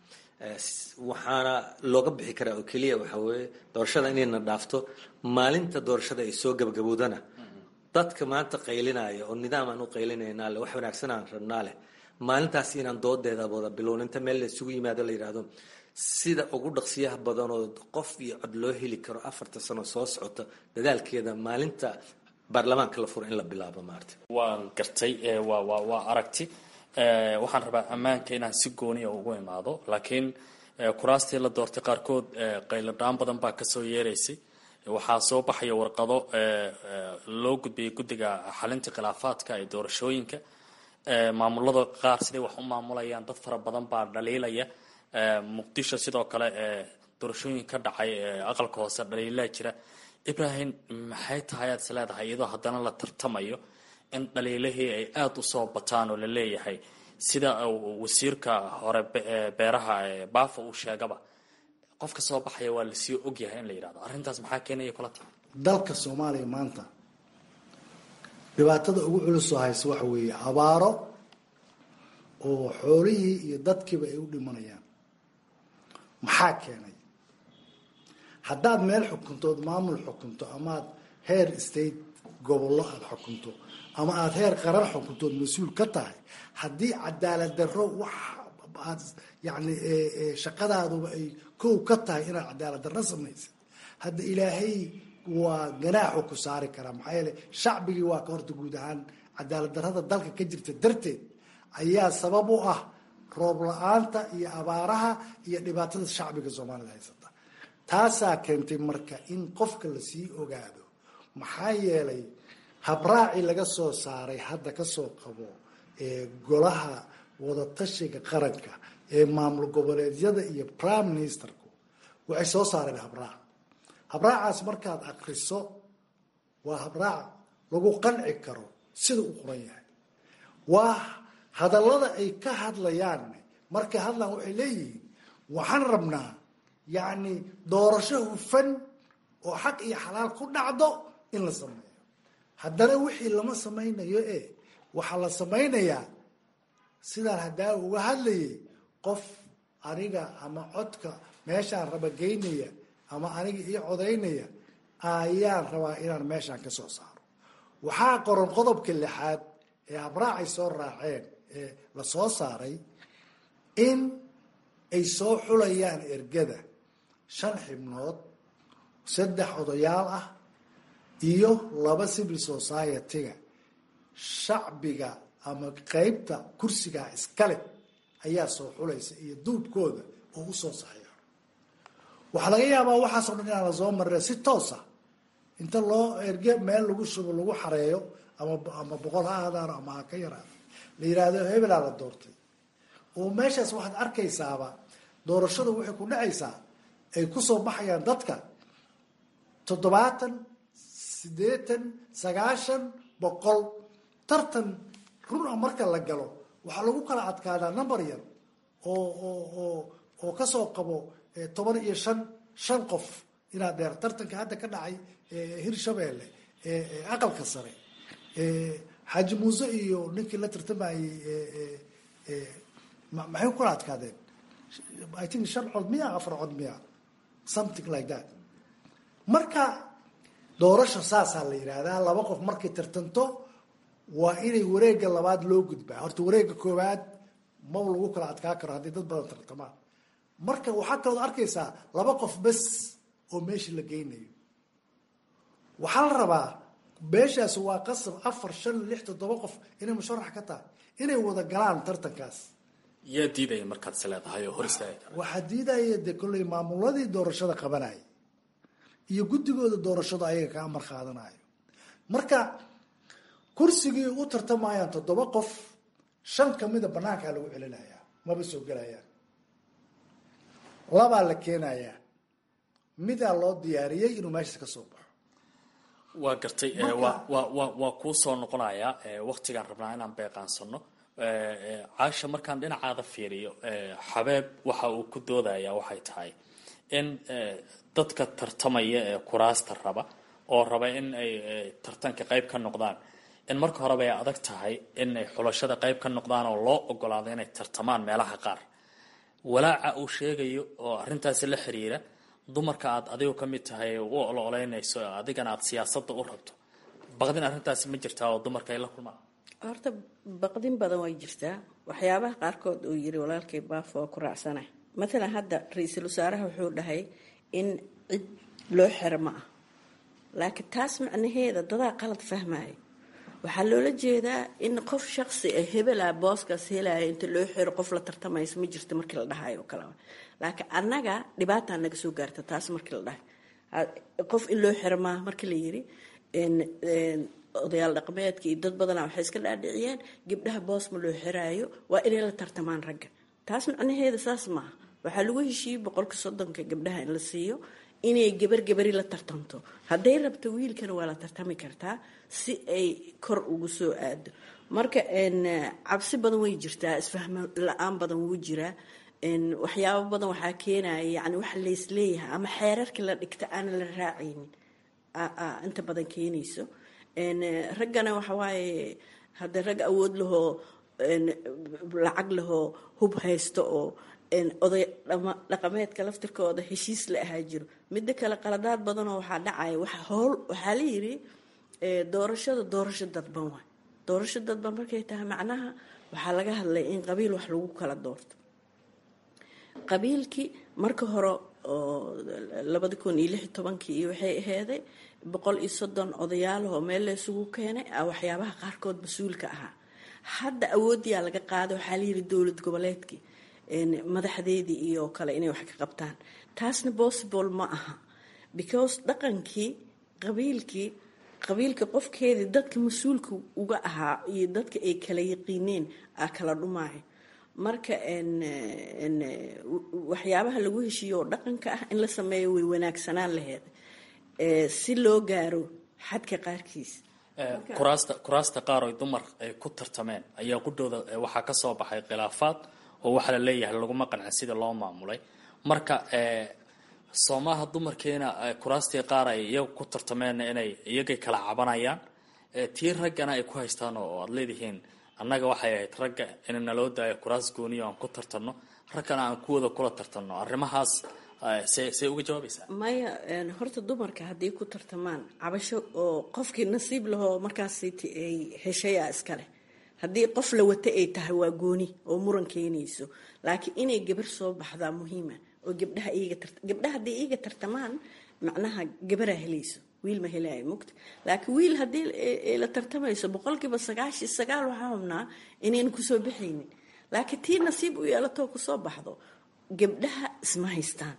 waxaana looga bixi karaa oo keliya waxaa weeye doorashada inayna dhaafto maalinta doorashada ay soo gabagabowdana dadka maanta qaylinaya oo nidaam aan u qaylinayna leh wax wanaagsan aan rabnaa leh maalintaas inaan doodeeda wada bilown inta meel la isugu yimaado la yidhaahdo sida ugu dhaqsiyaha badan oo qof iyo cod loo heli karo afarta sano soo socota dadaalkeeda maalinta baarlamaanka la furo in la bilaabo maarta waan gartay waa waa waa aragti waxaan rabaa ammaanka inaan si gooniya ugu imaado laakiin kuraastii la doortay qaarkood qayladhaan badan baa kasoo yeeraysay waxaa soo baxaya warqado loo gudbiyay guddiga xalinta khilaafaadka ee doorashooyinka maamulada qaar siday wax u maamulayaan dad fara badan baa dhaliilaya muqdisho sidoo kale doorashooyin ka dhacay aqalka hoose dhaliilaa jira ibrahim maxay tahay aad is leedahay iyadoo haddana la tartamayo in dhaliilihii ay aada u soo bataan oo la leeyahay sida wasiirka hore beeraha baafa uu sheegaba qofka soo baxaya waa lasii ogyahay in la yidhahdo arrintaas maxaa keenaya kula tahay dalka soomaaliya maanta dhibaatada ugu culusoo haysa waxa weeye abaaro oo xoolihii iyo dadkiiba ay u dhimanayaan maxaa keenay haddaad meel xukuntood maamul xukunto amaad heer state gobollo aada xukunto ama aada heer qaran xukuntood mas-uul ka tahay haddii cadaalad darro wax aad yani shaqadaaduba ay kow ka tahay inaad cadaalad darro samaysid hadda ilaahay waa ganaaxu ku saari karaa maxaa yeele shacbigii waa ka horta guud ahaan cadaalad darrada dalka ka jirta darteed ayaa sabab u ah roob la-aanta iyo abaaraha iyo dhibaatada shacbiga soomaalida haysata taasaa keentay marka in qofka lasii ogaado maxaa yeelay habraaci laga soo saaray hadda kasoo qabo ee golaha wadatashiga qaranka ee maamul goboleedyada iyo prime ministerku waxay soo saareen habraac habraacaas markaad akriso waa habraac lagu qanci karo sida u qoran yahay waa hadallada ay ka hadlayaan markay hadlaan waxay leeyihiin waxaan rabnaa yacni doorasho hufan oo xaq iyo xalaal ku dhacdo in la sameeyo haddana wixii lama samaynayo e waxaa la samaynayaa sidaan haddaa uga hadlayay qof aniga ama codka meeshaan raba geynaya ama aniga ii codaynaya ayaan rabaa inaan meeshaan ka soo saaro waxaa qoran qodobka lixaad ee habraacay soo raaceen ee la soo saaray in ay soo xulayaan ergada shan xibnood saddex odayaal ah iyo laba civil society-ga shacbiga ama qeybta kursigaa iskale ayaa soo xulaysa iyo duubkooda oo usoo saxiixo waxaa laga yaabaa waxaasoo dhan inaan lasoo marina si toosa inta loo erge meel lagu shubo lagu xareeyo ama ama boqol ha aadaano ama ha ka yaraado la yidhaahdo hebelaa la doortay oo meeshaas waxaad arkaysaaba doorashada waxay ku dhacaysaa ay kusoo baxayaan dadka toddobaatan siddeetan sagaashan boqol tartan run a marka la galo waxaa lagu kala adkaadaa number yar oo oo oo oo kasoo qabo toban iyo shan shan qof inaad dheer tartanka hadda ka dhacay hirshabeelle aqalka sare xaaji muuse iyo ninkii la tartamayey maxay ku kala adkaadeen i think shan cod miya afar cod miya something like that marka doorasha saasaa la yidhaahdaa laba qof markay tartanto waa inay wareega labaad loo gudbaa horta wareega koowaad maba lagu kala adkaa karo haddii dad badan tartamaan marka waxaa kalood arkaysaa laba qof bes oo meesha la geynayo waxaa la rabaa meeshaas waa qasab afar shan lix toddoba qof inay musharax ka tahay inay wada galaan tartankaas yaa diidaya markaad is leedahay oo hor istaagi kara waxaa diidaya dee kolley maamuladii doorashada qabanaya iyo guddigooda doorashadu ayaga ka amar qaadanayo marka kursigii u tartamayaan toddoba qof shan kamida banaankaa lagu celinayaa maba soo gelayaan labaa la keenayaa midaa loo diyaariyey inuu meeshaas ka soo baxo waa gartay waa waa waa waa kuu soo noqonayaa waktigaan rabnaa inaan beeqaansano caasha markaan dhinacaada fiiriyo xabeeb waxa uu ku doodayaa waxay tahay in dadka tartamaya ee kuraasta raba oo raba in ay tartanka qayb ka noqdaan in marka horeba ay adag tahay in ay xulashada qayb ka noqdaan oo loo ogolaado inay tartamaan meelaha qaar walaaca uu sheegayo oo arrintaasi la xiriira dumarka aad adigu ka mid tahay u ololeynayso adigana aad siyaasadda u rabto baqdin arrintaasi ma jirtaa oo dumarka ay la kulmaan horta baqdin badan way jirtaa waxyaabaha qaarkood uu yiri walaalkay baafo waa ku raacsana matalan hadda ra-iisul wasaaraha wuxuu dhahay in cid loo xiro ma ah laakiin taas macnaheeda dadaa qalad fahmaayo waxaa loola jeedaa in qof shaqsi ah hebelaa booskaas helaya inta loo xiro qof la tartamayso ma jirto markii la dhahayo oo kaleba laakiin annaga dhibaataa naga soo gaarta taas markii la dhahay qof in loo xiro maaha markii la yiri odayaal dhaqameedka iyo dad badana waxay iska dhaadhiciyeen gabdhaha boos ma loo xiraayo waa inay la tartamaan ragga taas macnaheeda saas maaha waxaa lagu heshiiyey boqolka soddonka gabdhaha in la siiyo inay gabar gabari la tartanto hadday rabto wiilkana waa la tartami kartaa si ay kor ugu soo aado marka cabsi badan way jirtaa isfahmo la-aan badan wuu jiraa waxyaabo badan waxaa keenaya yani waxa laysleeyahay ama xeerarka la dhigta aanan la raacaynin inta badan keenayso raggana waxawaaye hadda rag awood lahoo lacag lahoo hub haysto oo oday dhaqameedka laftirkooda heshiis la ahaa jiro midda kale qaladaad badanoo waxaa dhacaya howl waxaa la yiri doorashada doorasho dadban waay doorasho dadban markay tahay macnaha waxaa laga hadlay in qabiil wax lagu kala doorto qabiilkii marka hore oo labadi kun iyo lix tobankii iyo waxay aheeday boqol iyo soddon odayaalahoo meel la isugu keenay waxyaabaha qaarkood mas-uulka ahaa hadda awooddiyaa laga qaaday waxaa la yiri dowlad goboleedkii madaxdeedii iyo kale inay wax ka qabtaan taasna possible ma aha because dhaqankii qabiilkii qabiilka qofkeedii dadka mas-uulka uga ahaa iyo dadka ay kala yaqiineen a kala dhumaayo marka waxyaabaha lagu heshiiyo oo dhaqanka ah in la sameeyo way wanaagsanaan laheed si loo gaaro xadka qaarkiis kuraasta kuraasta qaar oy dumar ay ku tartameen ayaa qudhooda waxaa ka soo baxay khilaafaad oo waxaa la leeyahay laguma qancin sida loo maamulay marka soomaha dumarkeena kuraastii qaar ay iyaga ku tartameen inay iyagay kala cabanayaan tii raggana ay ku haystaan oo aad leedihiin annaga waxay ahayd ragga in naloo daayo kuraas gooniyo aan ku tartanno raggana aan kuwada kula tartanno arrimahaas see see uga jawaabaysaa maya horta dumarka hadday ku tartamaan cabasho oo qofkii nasiib lahoo markaasiti ay heshayaa iskale haddii qof la wata ay tahay waa gooni oo muran keenayso laakiin inay gabar soo baxdaa muhiima oo gabdhaha iyaga gabdhaha hadday iyaga tartamaan macnaha gabaraa helayso wiil ma helaayo mugta laakiin wiil haddii la tartamayso boqolkiiba sagaashi sagaal waxaa hubnaa inayna kusoo baxaynin laakiin tii nasiib u yeelatoo kusoo baxdo gabdhaha isma haystaan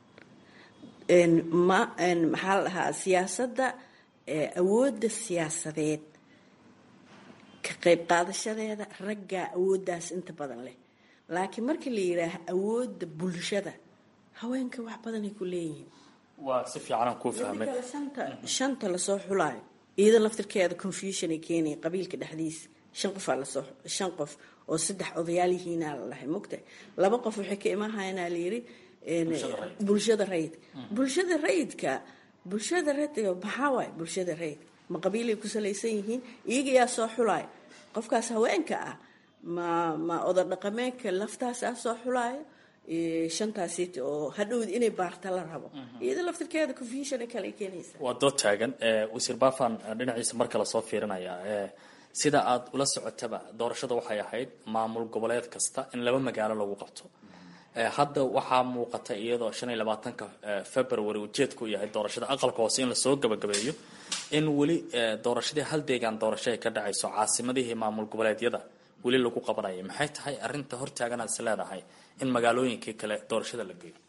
ma maxaa la dhahaa siyaasadda awoodda siyaasadeed ka qayb qaadashadeeda raggaa awooddaas inta badan leh laakiin markii la yidhaaha awoodda bulshada haweenka wax badanay ku leeyihiin waa si fiicanaan kuu fahmay midda kale shanta shanta lasoo xulaayo iyada laftirkeeda confusion ay keenaya qabiilka dhexdiisa shan qofaa lasoo shan qof oo saddex odayaal yihiinaa la dhahay mogta laba qof waxay ka imahayanaa layidhi bulshada rayidka bulshada rayidka bulshada rayidka maxaa waay bulshada rayidka ma qabiilay ku salaysan yihiin iyaga yaa soo xulaayo qofkaas haweenka ah ma ma oda dhaqameedka laftaasaa soo xulaayo shantaas oo hadhowd inay baarta la rabo iyada laftirkeeda confusion kale keenaysa waa dood taagan wasiir bafan dhinaciisa marka lasoo fiirinaya sida aada ula socotaba doorashada waxay ahayd maamul goboleed kasta in laba magaalo lagu qabto hadda waxaa muuqata iyadoo shan iyo labaatanka february ujeedku yahay doorashada aqalka hoose in lasoo gabagabeeyo in weli doorashadii hal deegaan doorasho ay ka dhacayso caasimadihii maamul goboleedyada weli lagu qabanaya maxay tahay arinta hortaaganaad is leedahay in magaalooyinkii kale doorashada la geeyo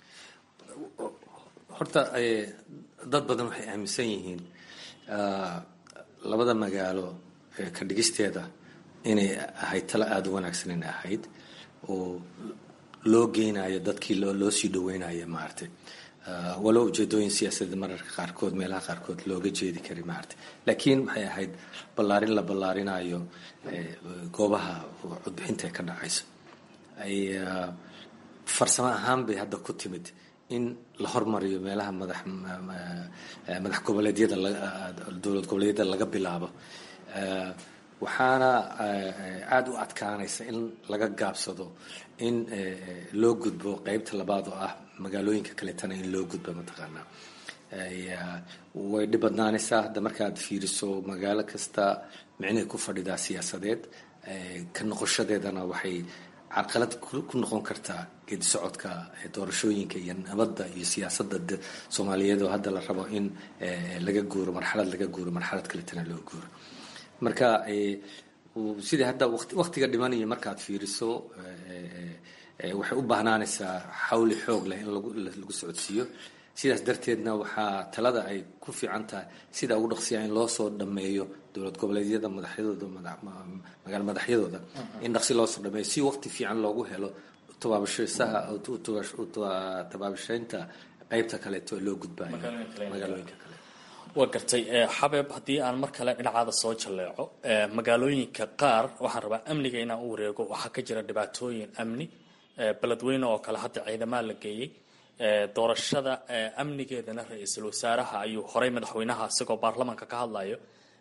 horta dad badan waxay aaminsan yihiin labada magaalo ka dhigisteeda inay ahayd talo aada u wanaagsan inay ahayd oo loo geynayo dadkii loo sii dhaweynayo maaragtay walow ujeedooyin siyaasadda mararka qaarkood meelaha qaarkood looga jeedi kari maaragtay laakiin waxay ahayd ballaarin la ballaarinayo goobaha codbixinta ee ka dhacayso ay farsamo ahaan bay hadda ku timid in la hormariyo meelaha madax madax goboleedyada dowlad goboleedyada laga bilaabo waxaana aada u adkaanaysa in laga gaabsado in loo gudbo qeybta labaad oo ah magaalooyinka kaletana in loo gudbo mataqaanaa way dhib badnaanaysaa hadda markaad fiiriso magaalo kasta micnihii ku fadhidaa siyaasadeed ka noqoshadeedana waxay carqalad ku noqon kartaa geedi socodka doorashooyinka iyo nabadda iyo siyaasadda soomaaliyeed oo hadda la rabo in laga guuro marxalad laga guuro marxalad kaletana loo guuro marka sidii hadda waqtiga dhimanayo markaad fiiriso waxay u baahnaanaysaa xawli xoog leh in lagu socodsiiyo sidaas darteedna waxaa talada ay ku fiican tahay sida ugu dhaqsiya in loo soo dhameeyo dowlad goboleedyada madaxyadooda magaalo madaxyadooda in dhaqsi loo soo dhameeyo si waqti fiican loogu helo tabaabashsaha tabaabashaynta qeybta kaleeto loo gudbayo magaalooyinka kale waa gartay xabeeb haddii aan mar kale dhinacaada soo jalleeco magaalooyinka qaar waxaan rabaa amniga inaan u wareego waxaa ka jira dhibaatooyin amni beledweyne oo kale hadda ciidamaa la geeyey doorashada amnigeedana ra-iisul wasaaraha ayuu horey madaxweynaha isagoo baarlamaanka ka hadlayo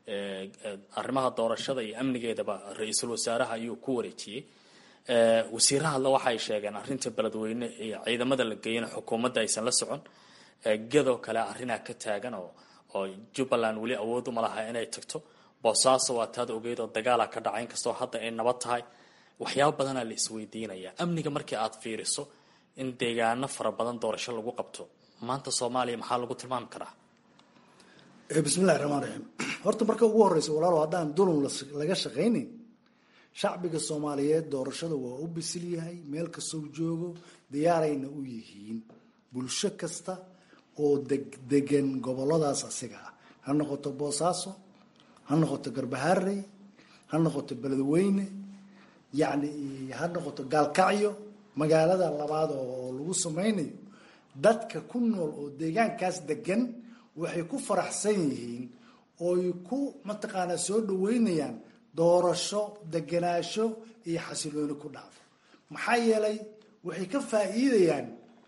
arrimaha doorashada iyo amnigeedaba ra-iisul wasaaraha ayuu ku wareejiyey wasiiraha alle waxaay sheegeen arrinta beledweyne iyo ciidamada la geeyana xukuumadda aysan la socon gedoo kale arrinaa ka taagan oo oo jubbaland weli awood uma laha inay tagto boosaaso waa taad ogeyd oo dagaala ka dhaca inkastoo hadda ay nabad tahay waxyaaba badanaa la isweydiinaya amniga markii aad fiiriso in deegaano fara badan doorasho lagu qabto maanta soomaaliya maxaa lagu tilmaami karaa bismillahi raxmaan raxiim horta marka ugu horeysa walaalo haddaan dulum laga shaqaynin shacbiga soomaaliyeed doorashada waa u bisil yahay meel kastoo joogo diyaarayna u yihiin bulsho kasta oo degan goboladaas asiga ah ha noqoto boosaaso ha noqoto garbaharey ha noqoto beledweyne yacni ha noqoto gaalkacyo magaalada labaad oo lagu sameynayo dadka ku nool oo deegaankaas degan waxay ku faraxsan yihiin ooy ku mataqaanaa soo dhaweynayaan doorasho deganaasho iyo xasilooni ku dhacdo maxaa yeelay waxay ka faa'iidayaan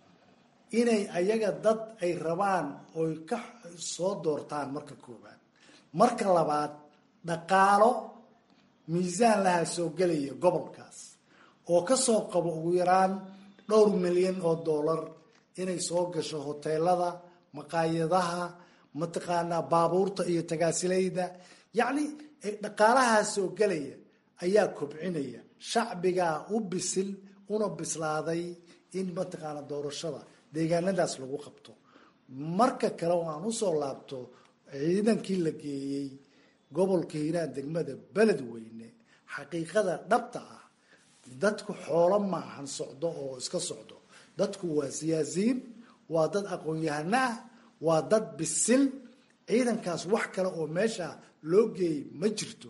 inay ayaga dad ay rabaan oy ka soo doortaan marka koowaad marka labaad dhaqaalo miisaan laha soo gelaya gobolkaas oo kasoo qabo ugu yaraan dhowr milyan oo dollar inay soo gasho hoteelada maqaayadaha mataqaanaa baabuurta iyo tagaasilayda yacni dhaqaalahaa soo gelaya ayaa kobcinaya shacbigaa u bisil una bislaaday in mataqaanaa doorashada deegaanadaas lagu qabto marka kale oo aan usoo laabto ciidankii la geeyey gobolka hiiraan degmada beledweyne xaqiiqada dhabta ah dadku xoolo maahan socdo oo iska socdo dadku waa siyaasiyiin waa dad aqoon-yahano ah waa dad bisil ciidankaas wax kale oo meesha loo geeyey ma jirto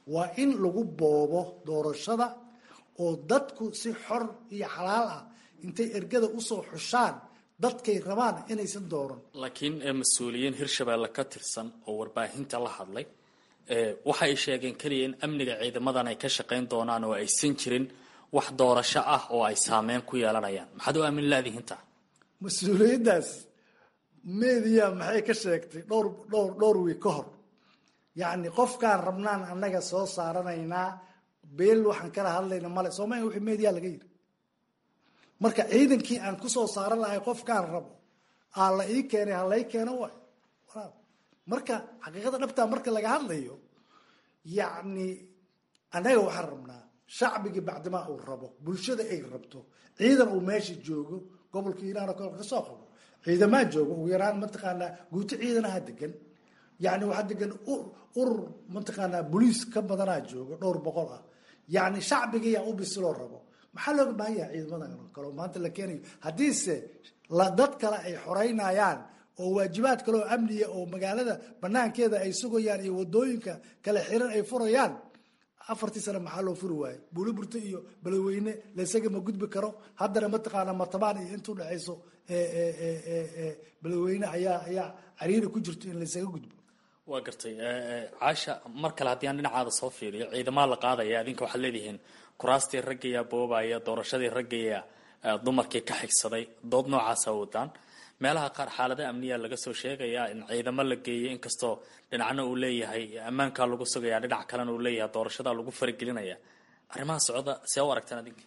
waa in lagu boobo doorashada oo dadku si xor iyo xalaal ah intay ergada usoo xushaan dadkay rabaan inaysan dooran laakiin mas-uuliyiin hirshabeelle ka tirsan oo warbaahinta la hadlay waxa ay sheegeen keliya in amniga ciidamadan ay ka shaqayn doonaan oo aysan jirin wax doorasho ah oo ay saameyn ku yeelanayaan maxaad u aamin laadihinta mas-uuliyaddaas media maxay ka sheegtay dhowr dhowr dhowr wiig ka hor yacni qofkaan rabnaan annaga soo saaranaynaa beel waxaan kala hadlayna male soomaalia wixii media laga yidhi marka ciidankii aan kusoo saaran lahay qofkaan rabo aa la ii keenay ha lai keeno waay marka xaqiiqada dhabtaa marka laga hadlayo yacni annaga waxaan rabnaa shacbigii bacdimaa uu rabo bulshada ay rabto ciidan uu meesha joogo gobolka hiiraan oo kale kasoo qabo ciidamaa jooga ugu yaraan mataqaanaa guuto ciidanaha degan yani waxaa degan urur mataqaanaa boliis ka badanaa jooga dhowr boqol ah yani shacbigiyaa u bisiloo rabo maxaa looga baahan yahay ciidamadan kale maanta la keenayo haddiise dad kale ay xoreynayaan oo waajibaad kale oo amniya oo magaalada banaankeeda ay sugayaan iyo wadooyinka kale xiran ay furayaan afartii sane maxaa loo furi waayo buuliburto iyo beledweyne laysaga ma gudbi karo haddana mataqaana martabaan iyo inta udhexayso beledweyne ayaa ayaa cariiri ku jirto in laysaga gudbo waa gartay caasha mar kale haddii aan dhinacaada soo fiiriyo ciidamaa la qaadaya adinka waxaad leedihiin kuraastii raggayaa boobaya doorashadii raggayaa dumarkii ka xigsaday dood noocaasa wadaan meelaha qaar xaalada amniya laga soo sheegayaa in ciidamo la geeyay inkastoo dhinacna uu leeyahay ammaankaa lagu sugaya dhinac kalena uu leeyahay doorashada lagu faragelinaya arrimaha socda see u aragtaan adinka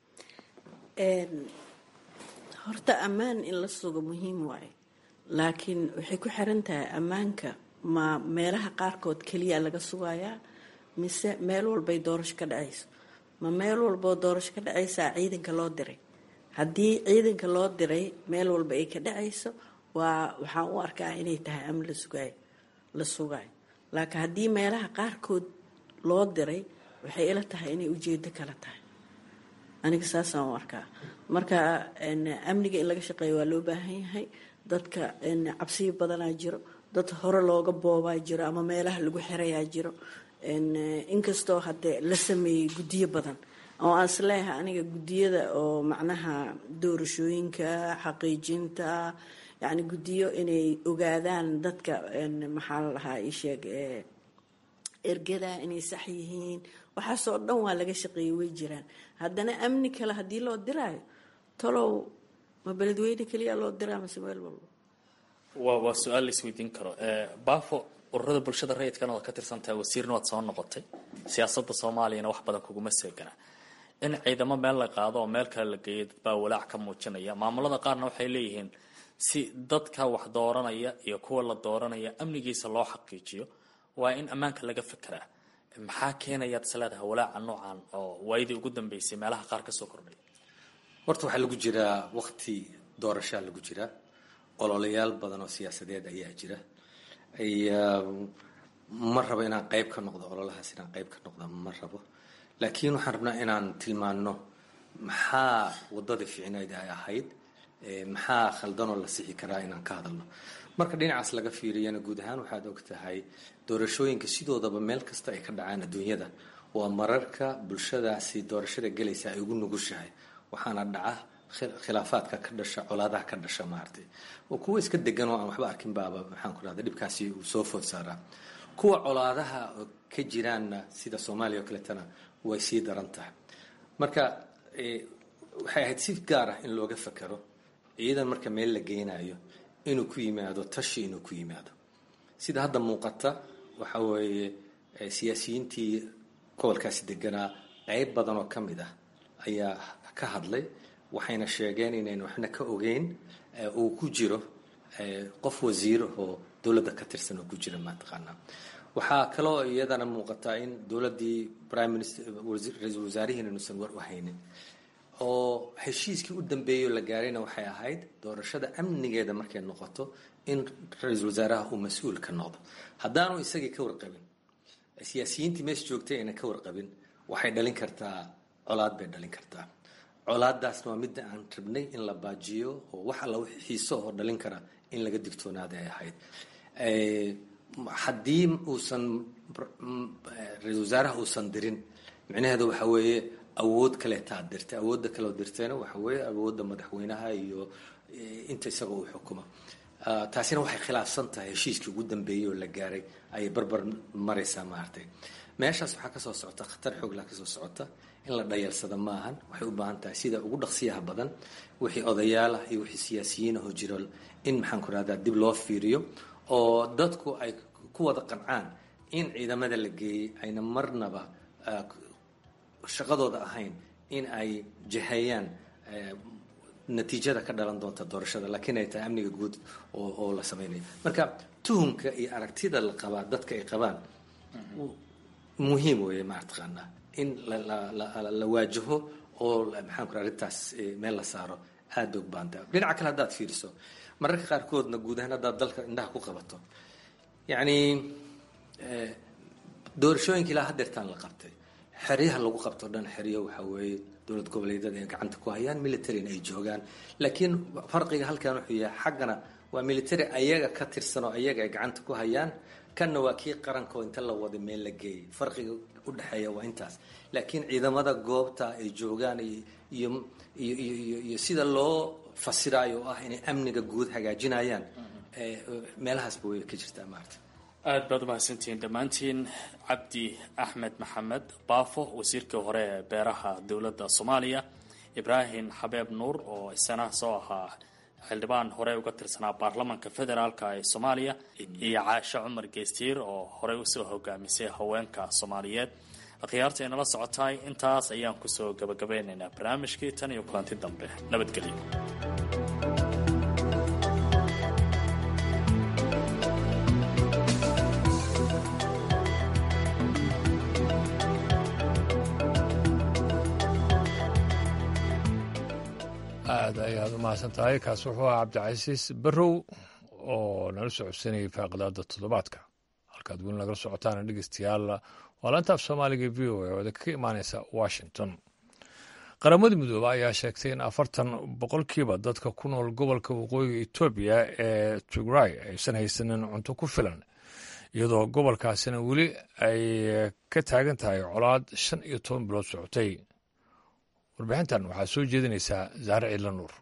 horta ammaan in la sugo muhiim waaye laakiin waxay ku xiran tahay ammaanka ma meelaha qaarkood keliya laga sugayaa mise meel walbay doorasho ka dhacayso ma meel walboo doorasho ka dhacaysaa ciidanka loo diray haddii ciidanka loo diray meel walba ay ka dhacayso waa waxaan u arkaa inay tahay amn la sugaayo la sugaayo laakiin haddii meelaha qaarkood loo diray waxay ila tahay inay ujeedo kala tahay aniga saasaan u arkaa marka amniga in laga shaqeeyo waa loo baahan yahay dadka cabsiyo badanaa jiro dad hore looga boobaa jiro ama meelaha lagu xirayaa jiro inkastoo hadde la sameeyey guddiyo badan oo aan isleeyahay aniga guddiyada oo macnaha doorashooyinka xaqiijinta yacni guddiyo inay ogaadaan dadka maxaa la dhahaa isheeg ergada inay sax yihiin waxaasoo dhan waa laga shaqeeyey way jiraan haddana amni kale haddii loo diraayo talow ma beledweyne keliya loo diraa mase meel walba waa waa su-aal la isweydiin karo baafo ururada bulshada rayidkana waad ka tirsantahay wasiirna waad soo noqotay siyaasadda soomaaliyana wax badan kuguma seegana in ciidamo meel la qaado oo meel kale la geeyo dad baa walaac ka muujinaya maamulada qaarna waxay leeyihiin si dadka wax dooranaya iyo kuwa la dooranaya amnigiisa loo xaqiijiyo waa in ammaanka laga fekeraa maxaa keenayaad isleedahay walaaca noocan oo waayadii ugu dambeysay meelaha qaar kasoo kordhay horta waxaa lagu jiraa waqti doorashaa lagu jiraa ololayaal badan oo siyaasadeed ayaa jira ma rabo inaan qayb ka noqdo ololahaas inaan qayb ka noqdo ma rabo laakiin waxaan rabnaa inaan tilmaano maxaa wadada fiicneyd ay ahayd maxaa khaldanoo la sixi karaa inaan ka hadalno marka dhinacaas laga fiiriyana guud ahaan waxaad og tahay doorashooyinka sidoodaba meel kasta ay ka dhacaan adduunyada waa mararka bulshadaasi doorashada gelaysa ay ugu nugushahay waxaana dhaca khilaafaadka ka dhasha colaadaha ka dhasha maaragtay oo kuwa iska degan oo aan waxba arkin baaba maxaan ku rahda dhibkaasi uu soo food saaraa kuwa colaadaha ka jiraanna sida soomaaliya oo kaleetana way sii daran tahay marka waxay ahayd si gaar ah in looga fakero ciidan marka meel la geynayo inuu ku yimaado tashi inuu ku yimaado sida hadda muuqata waxa weeye siyaasiyiintii gobolkaasi deganaa qayb badan oo ka mid ah ayaa ka hadlay waxayna sheegeen inayn waxna ka ogeyn uu ku jiro qof wasiir oo dowladda ka tirsan oo ku jira mataqaanaa waxaa kaloo iyadana muuqataa in dowladdii prime minister ra-iisul wasaarihiina inuusan war u haynin oo heshiiskii u dambeeyey oo la gaarayna waxay ahayd doorashada amnigeeda markay noqoto in ra-iisul wasaaraha uu mas-uul ka noqdo haddaanu isagii ka warqabin siyaasiyiintii meesha joogtay ayna ka warqabin waxay dhalin kartaa colaad bay dhalin kartaa colaadaasna waa midda aan rabnay in la baajiyo oo wax alla wixii xiiso oo dhalin kara in laga digtoonaada ay ahayd haddii uusan ra-isul wasaaraha uusan dirin micnaheedu waxa weeye awood kaleetaad dirtay awoodda kaleo dirtayna waxa weeye awoodda madaxweynaha iyo inta isaga uu xukumo taasina waxay khilaafsan tahay heshiiskii ugu dambeeyey oo la gaaray ayay barbar maraysaa maaragtay meeshaas waxaa kasoo socota khatar xooglaa kasoo socota in la dhayalsada ma ahan waxay u baahan tahay sida ugu dhaqsiyaha badan wixii odayaal ah iyo wixii siyaasiyiin ahoo jiro in maxaan ku rahdaa dib loo fiiriyo oo dadku ay ku wada qancaan in ciidamada la geeyey ayna marnaba shaqadooda ahayn in ay jahayaan natiijada ka dhalan doonta doorashada laakiin ay tahay amniga guud oo la sameynayo marka tuhumka iyo aragtida la qabaa dadka ay qabaan muhiim weeye maataqaanaa in la waajaho oo maxaan ku arrintaas meel la saaro aad bay u baantaa dhinaca kale haddaad fiiriso mararka qaarkoodna guud ahaan haddaad dalka indhaha ku qabato yacni doorashooyinka ilaa hadeertaan la qabtay xeryaha lagu qabto dhan xeryo waxaa weeye dowlad goboleedyada ay gacanta ku hayaan militarina ay joogaan laakiin farqiga halkan wuxuu yahay xaggana waa military ayaga ka tirsan oo ayaga ay gacanta ku hayaan kanna waa kii qaranko inta la wada meel la geeyay farqiga u dhexeeya waa intaas laakiin ciidamada goobta ay joogaan iyo iyo iyo iyo sida loo fasiraayo oo ah inay amniga guud hagaajinayaan meelahaasba way ka jirtaa maarata aada baad umahadsantihiin dhammaantiin cabdi axmed maxamed baafo wasiirkii hore ee beeraha dowladda soomaaliya ibraahim xabeeb nuur oo isana soo ahaa xildhibaan hore uga tirsanaa baarlamanka federaalk ee soomaaliya iyo caashe cumar geestiir oo horey usoo hogaamisay haweenka soomaaliyeed akhyaarta inala socotaay intaas ayaan kusoo gabagabeynaynaa barnaamijkii tan iyo kulanti dambe nabadgelyo aada ayaad u mahadsan tahay kaas wuxuu ahaa cabdicasiis barrow oo nala socodsanayay faaqidaada toddobaadka halkaad weli nagala socotaana dhegeystayaal waa laanta af soomaaliga v o a oo idinka ka imaaneysa washington qaramada midoobe ayaa sheegtay in afartan boqolkiiba dadka ku nool gobolka waqooyiga etoobiya ee tigray aysan haysanin cunto ku filan iyadoo gobolkaasina weli ay ka taagan tahay colaad shan iyo toban bilood socotay warbixintan waxaa soo jeedinaysaa zaare ciidla nuur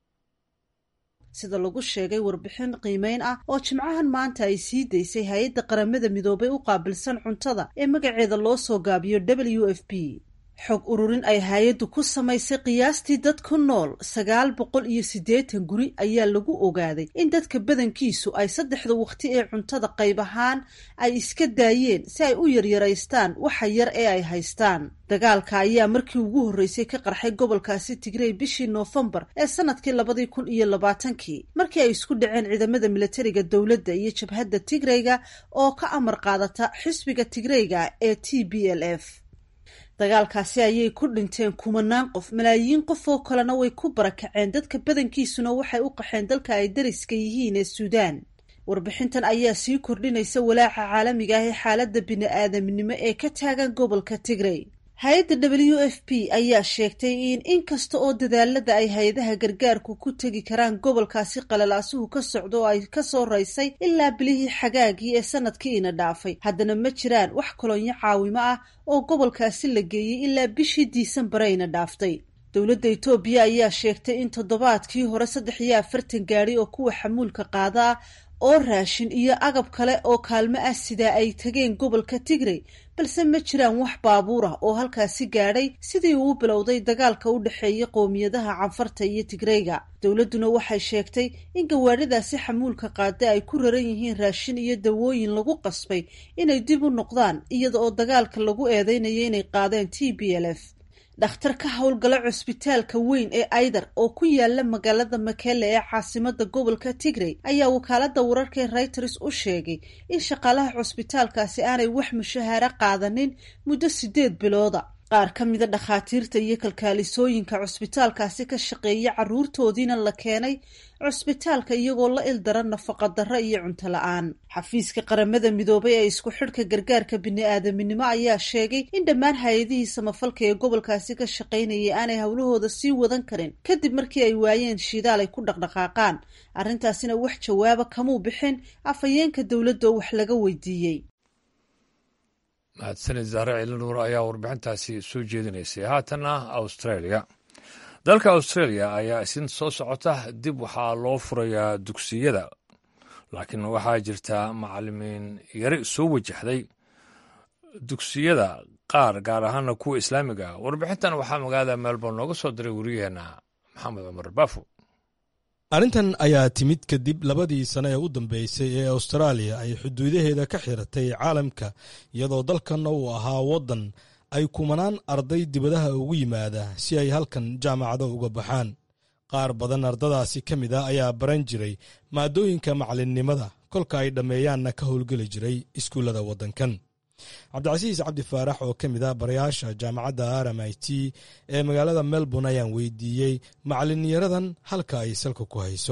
sida lagu sheegay warbixin qiimeyn ah oo jimcahan maanta ay sii daysay hay-adda qaramada midoobay u qaabilsan cuntada ee magaceeda loo soo gaabiyo w f p xog ururin ay hay-addu ku samaysay qiyaastii dad ku nool sagaal boqol iyo siddeetan guri ayaa lagu ogaaday in dadka badankiisu ay saddexda waqti ee cuntada qayb ahaan ay iska daayeen si ay u yaryaraystaan waxa yar ee ay haystaan dagaalka ayaa markii ugu horreysay ka qarxay gobolkaasi tigrey bishii noofembar ee sanadkii labadii kun iyo labaatankii markii ay isku dhaceen ciidamada milatariga dowladda iyo jabhadda tigreyga oo ka amar qaadata xisbiga tigreyga ee t b l f dagaalkaasi ayay ku dhinteen kumanaan qof malaayiin qof oo kalena way ku barakaceen dadka badankiisuna waxay u qaxeen dalka ay dariska yihiin ee suudaan warbixintan ayaa sii kordhinaysa walaaca caalamiga ah ee xaaladda bini-aadamnimo ee ka taagan gobolka tigrey hay-adda w f p ayaa sheegtay in inkasta oo dadaalada ay hay-adaha gargaarku ku tegi karaan gobolkaasi qalalaasuhu ka socdo oo ay kasoo raysay ilaa bilihii xagaagii ee sanadkii ina dhaafay haddana ma jiraan wax kolonyo caawimo ah oo gobolkaasi la geeyey ilaa bishii diisambareyna dhaaftay dowladda etoobiya ayaa sheegtay in toddobaadkii hore saddex iyo afartan gaadi oo kuwa xamuulka qaada ah oo raashin iyo agab kale oo kaalmo ah sidaa ay tageen gobolka tigrey balse ma jiraan wax baabuur ah oo halkaasi gaadhay sidii uu bilowday dagaalka u dhexeeya qowmiyadaha canfarta iyo tigreyga dowladduna waxay sheegtay in gawaadhadaasi xamuulka qaada ay ku raran yihiin raashin iyo dawooyin lagu qasbay inay dib u noqdaan iyada oo dagaalka lagu eedeynayo inay qaadeen t b l f dhakhtar ka howlgala cusbitaalka weyn ee aydar oo ku yaala magaalada makele ee caasimada gobolka tigrey ayaa wakaalada wararka ee reuters u sheegay in shaqaalaha cusbitaalkaasi aanay wax mushahaaro qaadanin muddo sideed bilooda qaar ka mida dhakhaatiirta iyo kalkaalisooyinka cusbitaalkaasi ka shaqeeya carruurtoodiina la keenay cusbitaalka iyagoo la ildaran nafaqadarro iyo cunto la-aan xafiiska qaramada midoobay ee isku xidhka gargaarka bini-aadaminimo ayaa sheegay in dhammaan hay-adihii samafalka ee gobolkaasi ka shaqaynayay aanay howlahooda sii wadan karin kadib markii ay waayeen shidaal ay ku dhaqdhaqaaqaan arrintaasina wax jawaaba kamuu bixin afhayeenka dowladda oo wax laga weydiiyey mahadsanid zahre ciilinuur ayaa warbixintaasi soo jeedinaysay haatanna australia dalka australia ayaa isin soo socota dib waxaa loo furayaa dugsiyada laakiin waxaa jirta macalimiin yari soo wajahday dugsiyada qaar gaar ahaana kuwa islaamiga ah warbixintan waxaa magaalada melbourne nooga soo diray wariyaheenna maxamed cumar baafo arrintan ayaa timid kadib labadii sane ee u dambeysay ee austraaliya ay xuduudaheeda ka xiratay caalamka iyadoo dalkanna uu ahaa waddan ay kumanaan arday dibadaha ugu yimaada si ay halkan jaamacado uga baxaan qaar badan ardadaasi ka mid ah ayaa baran jiray maadooyinka macalinnimada kolka ay dhammeeyaanna ka howlgeli jiray iskuullada waddankan cabdicasiis cabdi faarax oo ka mid ah barayaasha jaamacadda r m i t ee magaalada melbourne ayaan weydiiyey macalinyaradan halka ay salka ku hayso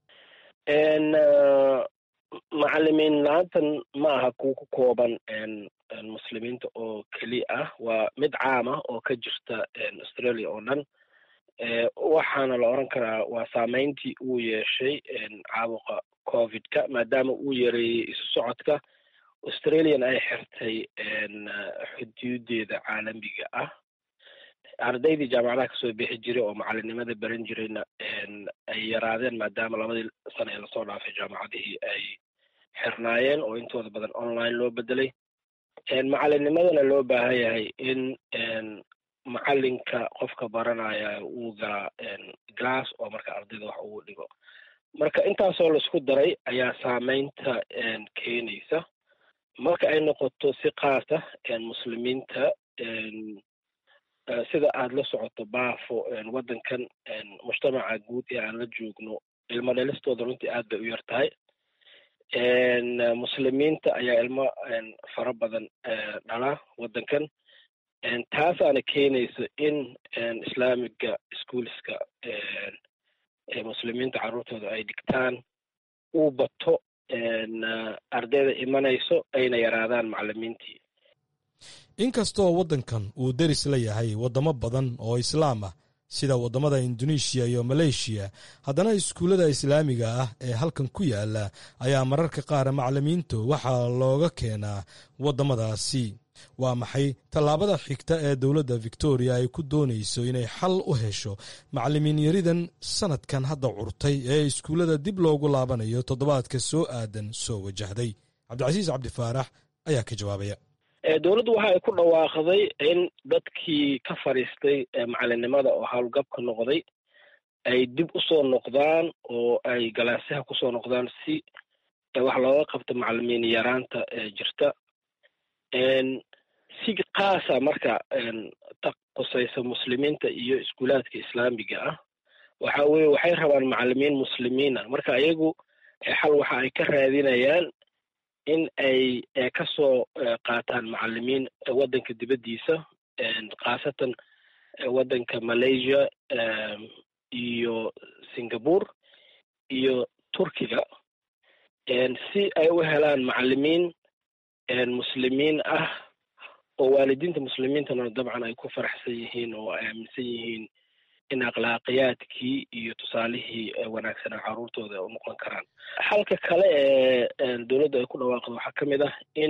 macalimiin la-aantan ma aha kuwa ku kooban muslimiinta oo keliya ah waa mid caam ah oo ka jirta australia oo dhan waxaana la oran karaa waa saameyntii uu yeeshay caabuqa covidka maadaama uu yareeyey isu socodka australian ay xirtay xuduudeeda caalamiga ah ardaydii jaamacadaha kasoo bixi jiray oo macalinimada baran jirayna ay yaraadeen maadaama labadii sano ee lasoo dhaafay jaamacadihii ay xirnaayeen oo intooda badan online loo bedelay macalinimadana loo baahan yahay in macalinka qofka baranaya uu galaa glass oo marka ardayda wax ugu dhigo marka intaasoo laisku daray ayaa saameynta keenaysa marka ay noqoto si kaasa muslimiinta sida aada la socoto baafo waddankan mujtamaca guud ee aan la joogno ilmo dhalistooda runtii aad bay u yar tahay muslimiinta ayaa ilmo fara badan dhala waddankan taasaana keenaysa in islaamiga schoolska muslimiinta carruurtooda ay dhigtaan uu bato ardayda imanayso ayna yaraadaan macalimiintii inkastoo waddankan uu deris la yahay waddamo badan oo islaam ah sida waddamada indonesiya iyo maleeshiya haddana iskuullada islaamiga ah ee halkan ku yaala ayaa mararka qaar macalimiintu waxaa looga keenaa waddamadaasi waa maxay tallaabada xigta ee dowladda victoria ay ku doonayso inay xal u hesho macalimiin yaridan sanadkan hadda curtay ee iskuullada dib loogu laabanayo toddobaadka soo aadan soo wajahday cabdicasiis cabdifaarax ayaa ka jawaabaya dowladdu waxa ay ku dhawaaqday in dadkii ka fadhiistay macalinimada oo howlgabka noqday ay dib usoo noqdaan oo ay galaasyaha kusoo noqdaan si wax looga qabto macalimiin yaraanta jirta si kaasa marka qusaysa muslimiinta iyo iskuulaadka islaamiga ah waxa weye waxay rabaan macalimiin muslimiina marka iyagu xal waxa ay ka raadinayaan in ay kasoo qaataan macalimiin waddanka dibaddiisa khaasatan waddanka malaysia iyo singapore iyo turkiga si ay u helaan macalimiin muslimiin ah oo waalidiinta muslimiintana dabcan ay ku faraxsan yihiin oo ay aaminsan yihiin in akhlaaqiyaadkii iyo tusaalihii wanaagsanaa carruurtooda u noqon karaan xalka kale ee dowladda ay ku dhawaaqdo waxaa ka mid ah in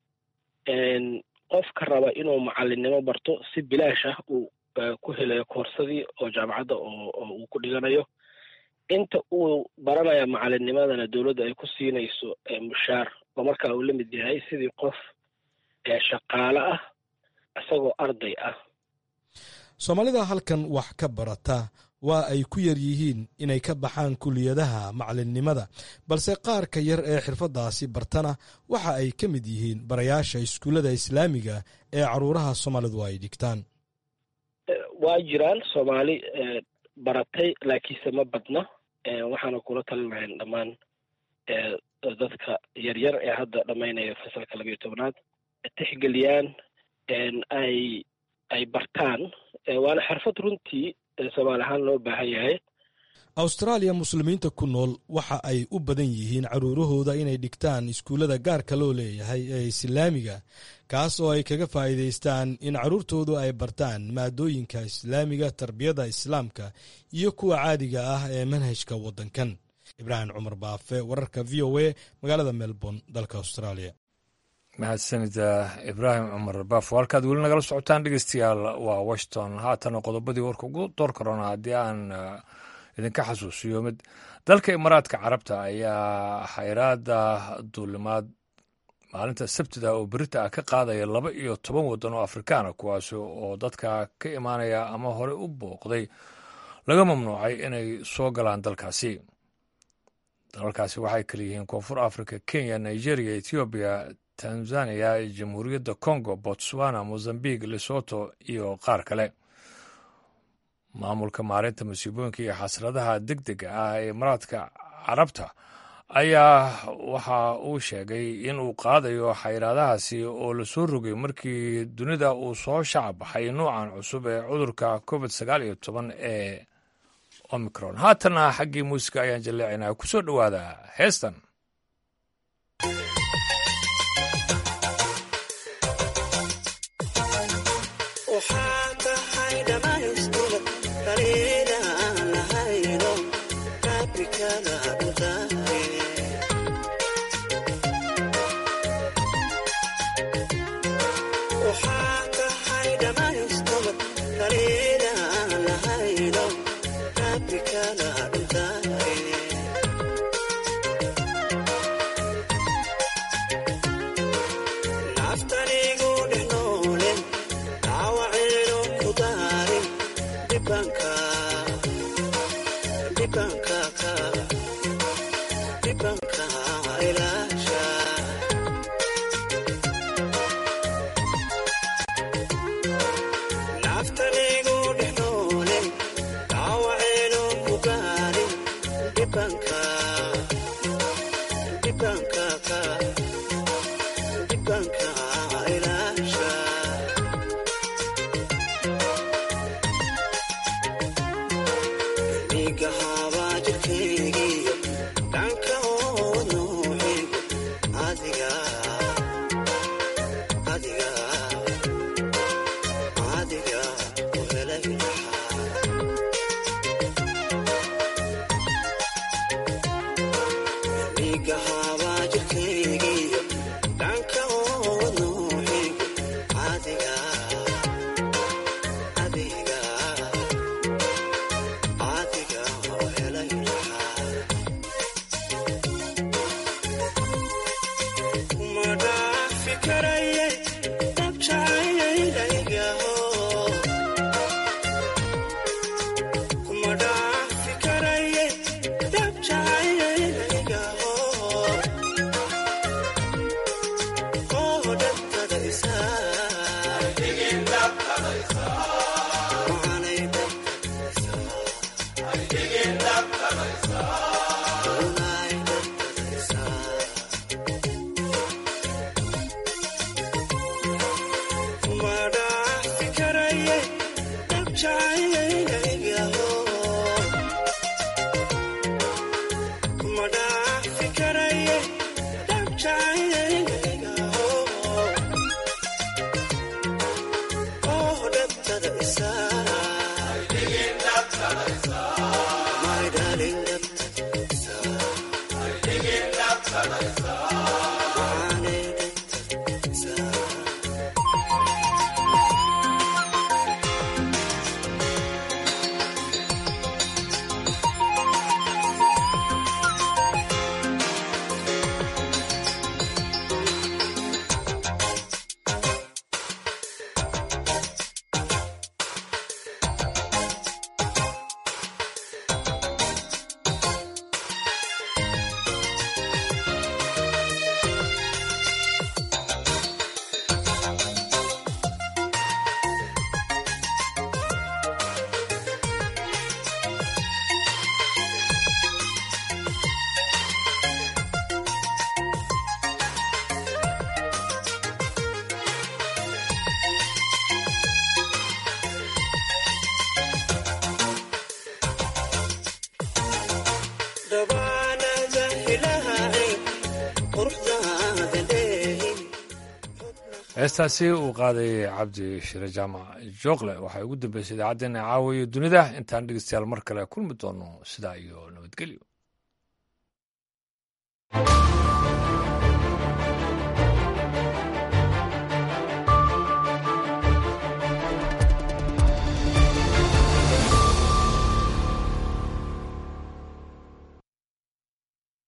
qofka raba inuu macalinimo barto si bilaash ah uu ku helayo koorsadii oo jaamacadda oo uu ku dhiganayo inta uu baranaya macalinimadana dowladda ay ku siinayso mushaar oo markaa uu la mid yahay sidii qof shaqaale ah isagoo arday ah soomaalida halkan wax ka barata waa ay ku yar yihiin inay ka baxaan kuliyadaha macalinnimada balse qaarka yar ee xirfaddaasi bartana waxa ay ka mid yihiin barayaasha iskuullada islaamiga ee caruuraha soomaalidu ay dhigtaan waa jiraan soomaali baratay laakiinse ma badna waxaana kula talin lahayn dhammaan dadka yaryar ee hadda dhammaynaya fasalka labayo tobnaad tixgeliyaan ay ay bartaan waana xirfad runtii soomaali ahaan loo baahan yahay awstaraaliya muslimiinta ku nool waxa ay u badan yihiin caruurahooda inay dhigtaan iskuullada gaarka loo leeyahay ee islaamiga kaas oo ay kaga faa'iidaystaan in carruurtoodu ay bartaan maadooyinka islaamiga tarbiyada islaamka iyo kuwa caadiga ah ee manhajka waddankan ibraahim cumar baafe wararka v o a magaalada melbourne dalka australia mahadsanida ibraahim cumar baafo halkaad weli nagala socotaan dhegeystayaal waa washington haatana qodobadii warka ugu door karona haddii aan idinka xasuusiyo mid dalka imaaraadka carabta ayaa xayraada duulimaad maalinta sabtida oo berita ah ka qaadaya laba iyo toban waddan oo afrikaana kuwaas oo dadka ka imaanaya ama hore u booqday laga mamnuucay inay soo galaan dalkaasi dalalkaasi waxay kala yihiin koonfur africa kenya nigeria ethoobiya tanzania jamhuuriyadda congo botswana mozambique lesoto iyo qaar kale maamulka maalinta masiibooyinka iyo xasradaha deg dega ah ee imaaraadka carabta ayaa waxa uu sheegay in uu qaadayo xayraadahaasi oo lasoo rogay markii dunida uu soo shacab baxay nuucan cusub ee cudurka covid sagaal iyo toban ee omicron haatana xaggii muusiga ayaan jaleecinaa ku soo dhowaada heestan heestaasi uu qaaday cabdi shire jaamac jookle waxay ugu dambeysay idaacaddeenna caawiyo dunida intaan dhegeystayaal mar kale kulmi doono sidaa iyo nabadgelyo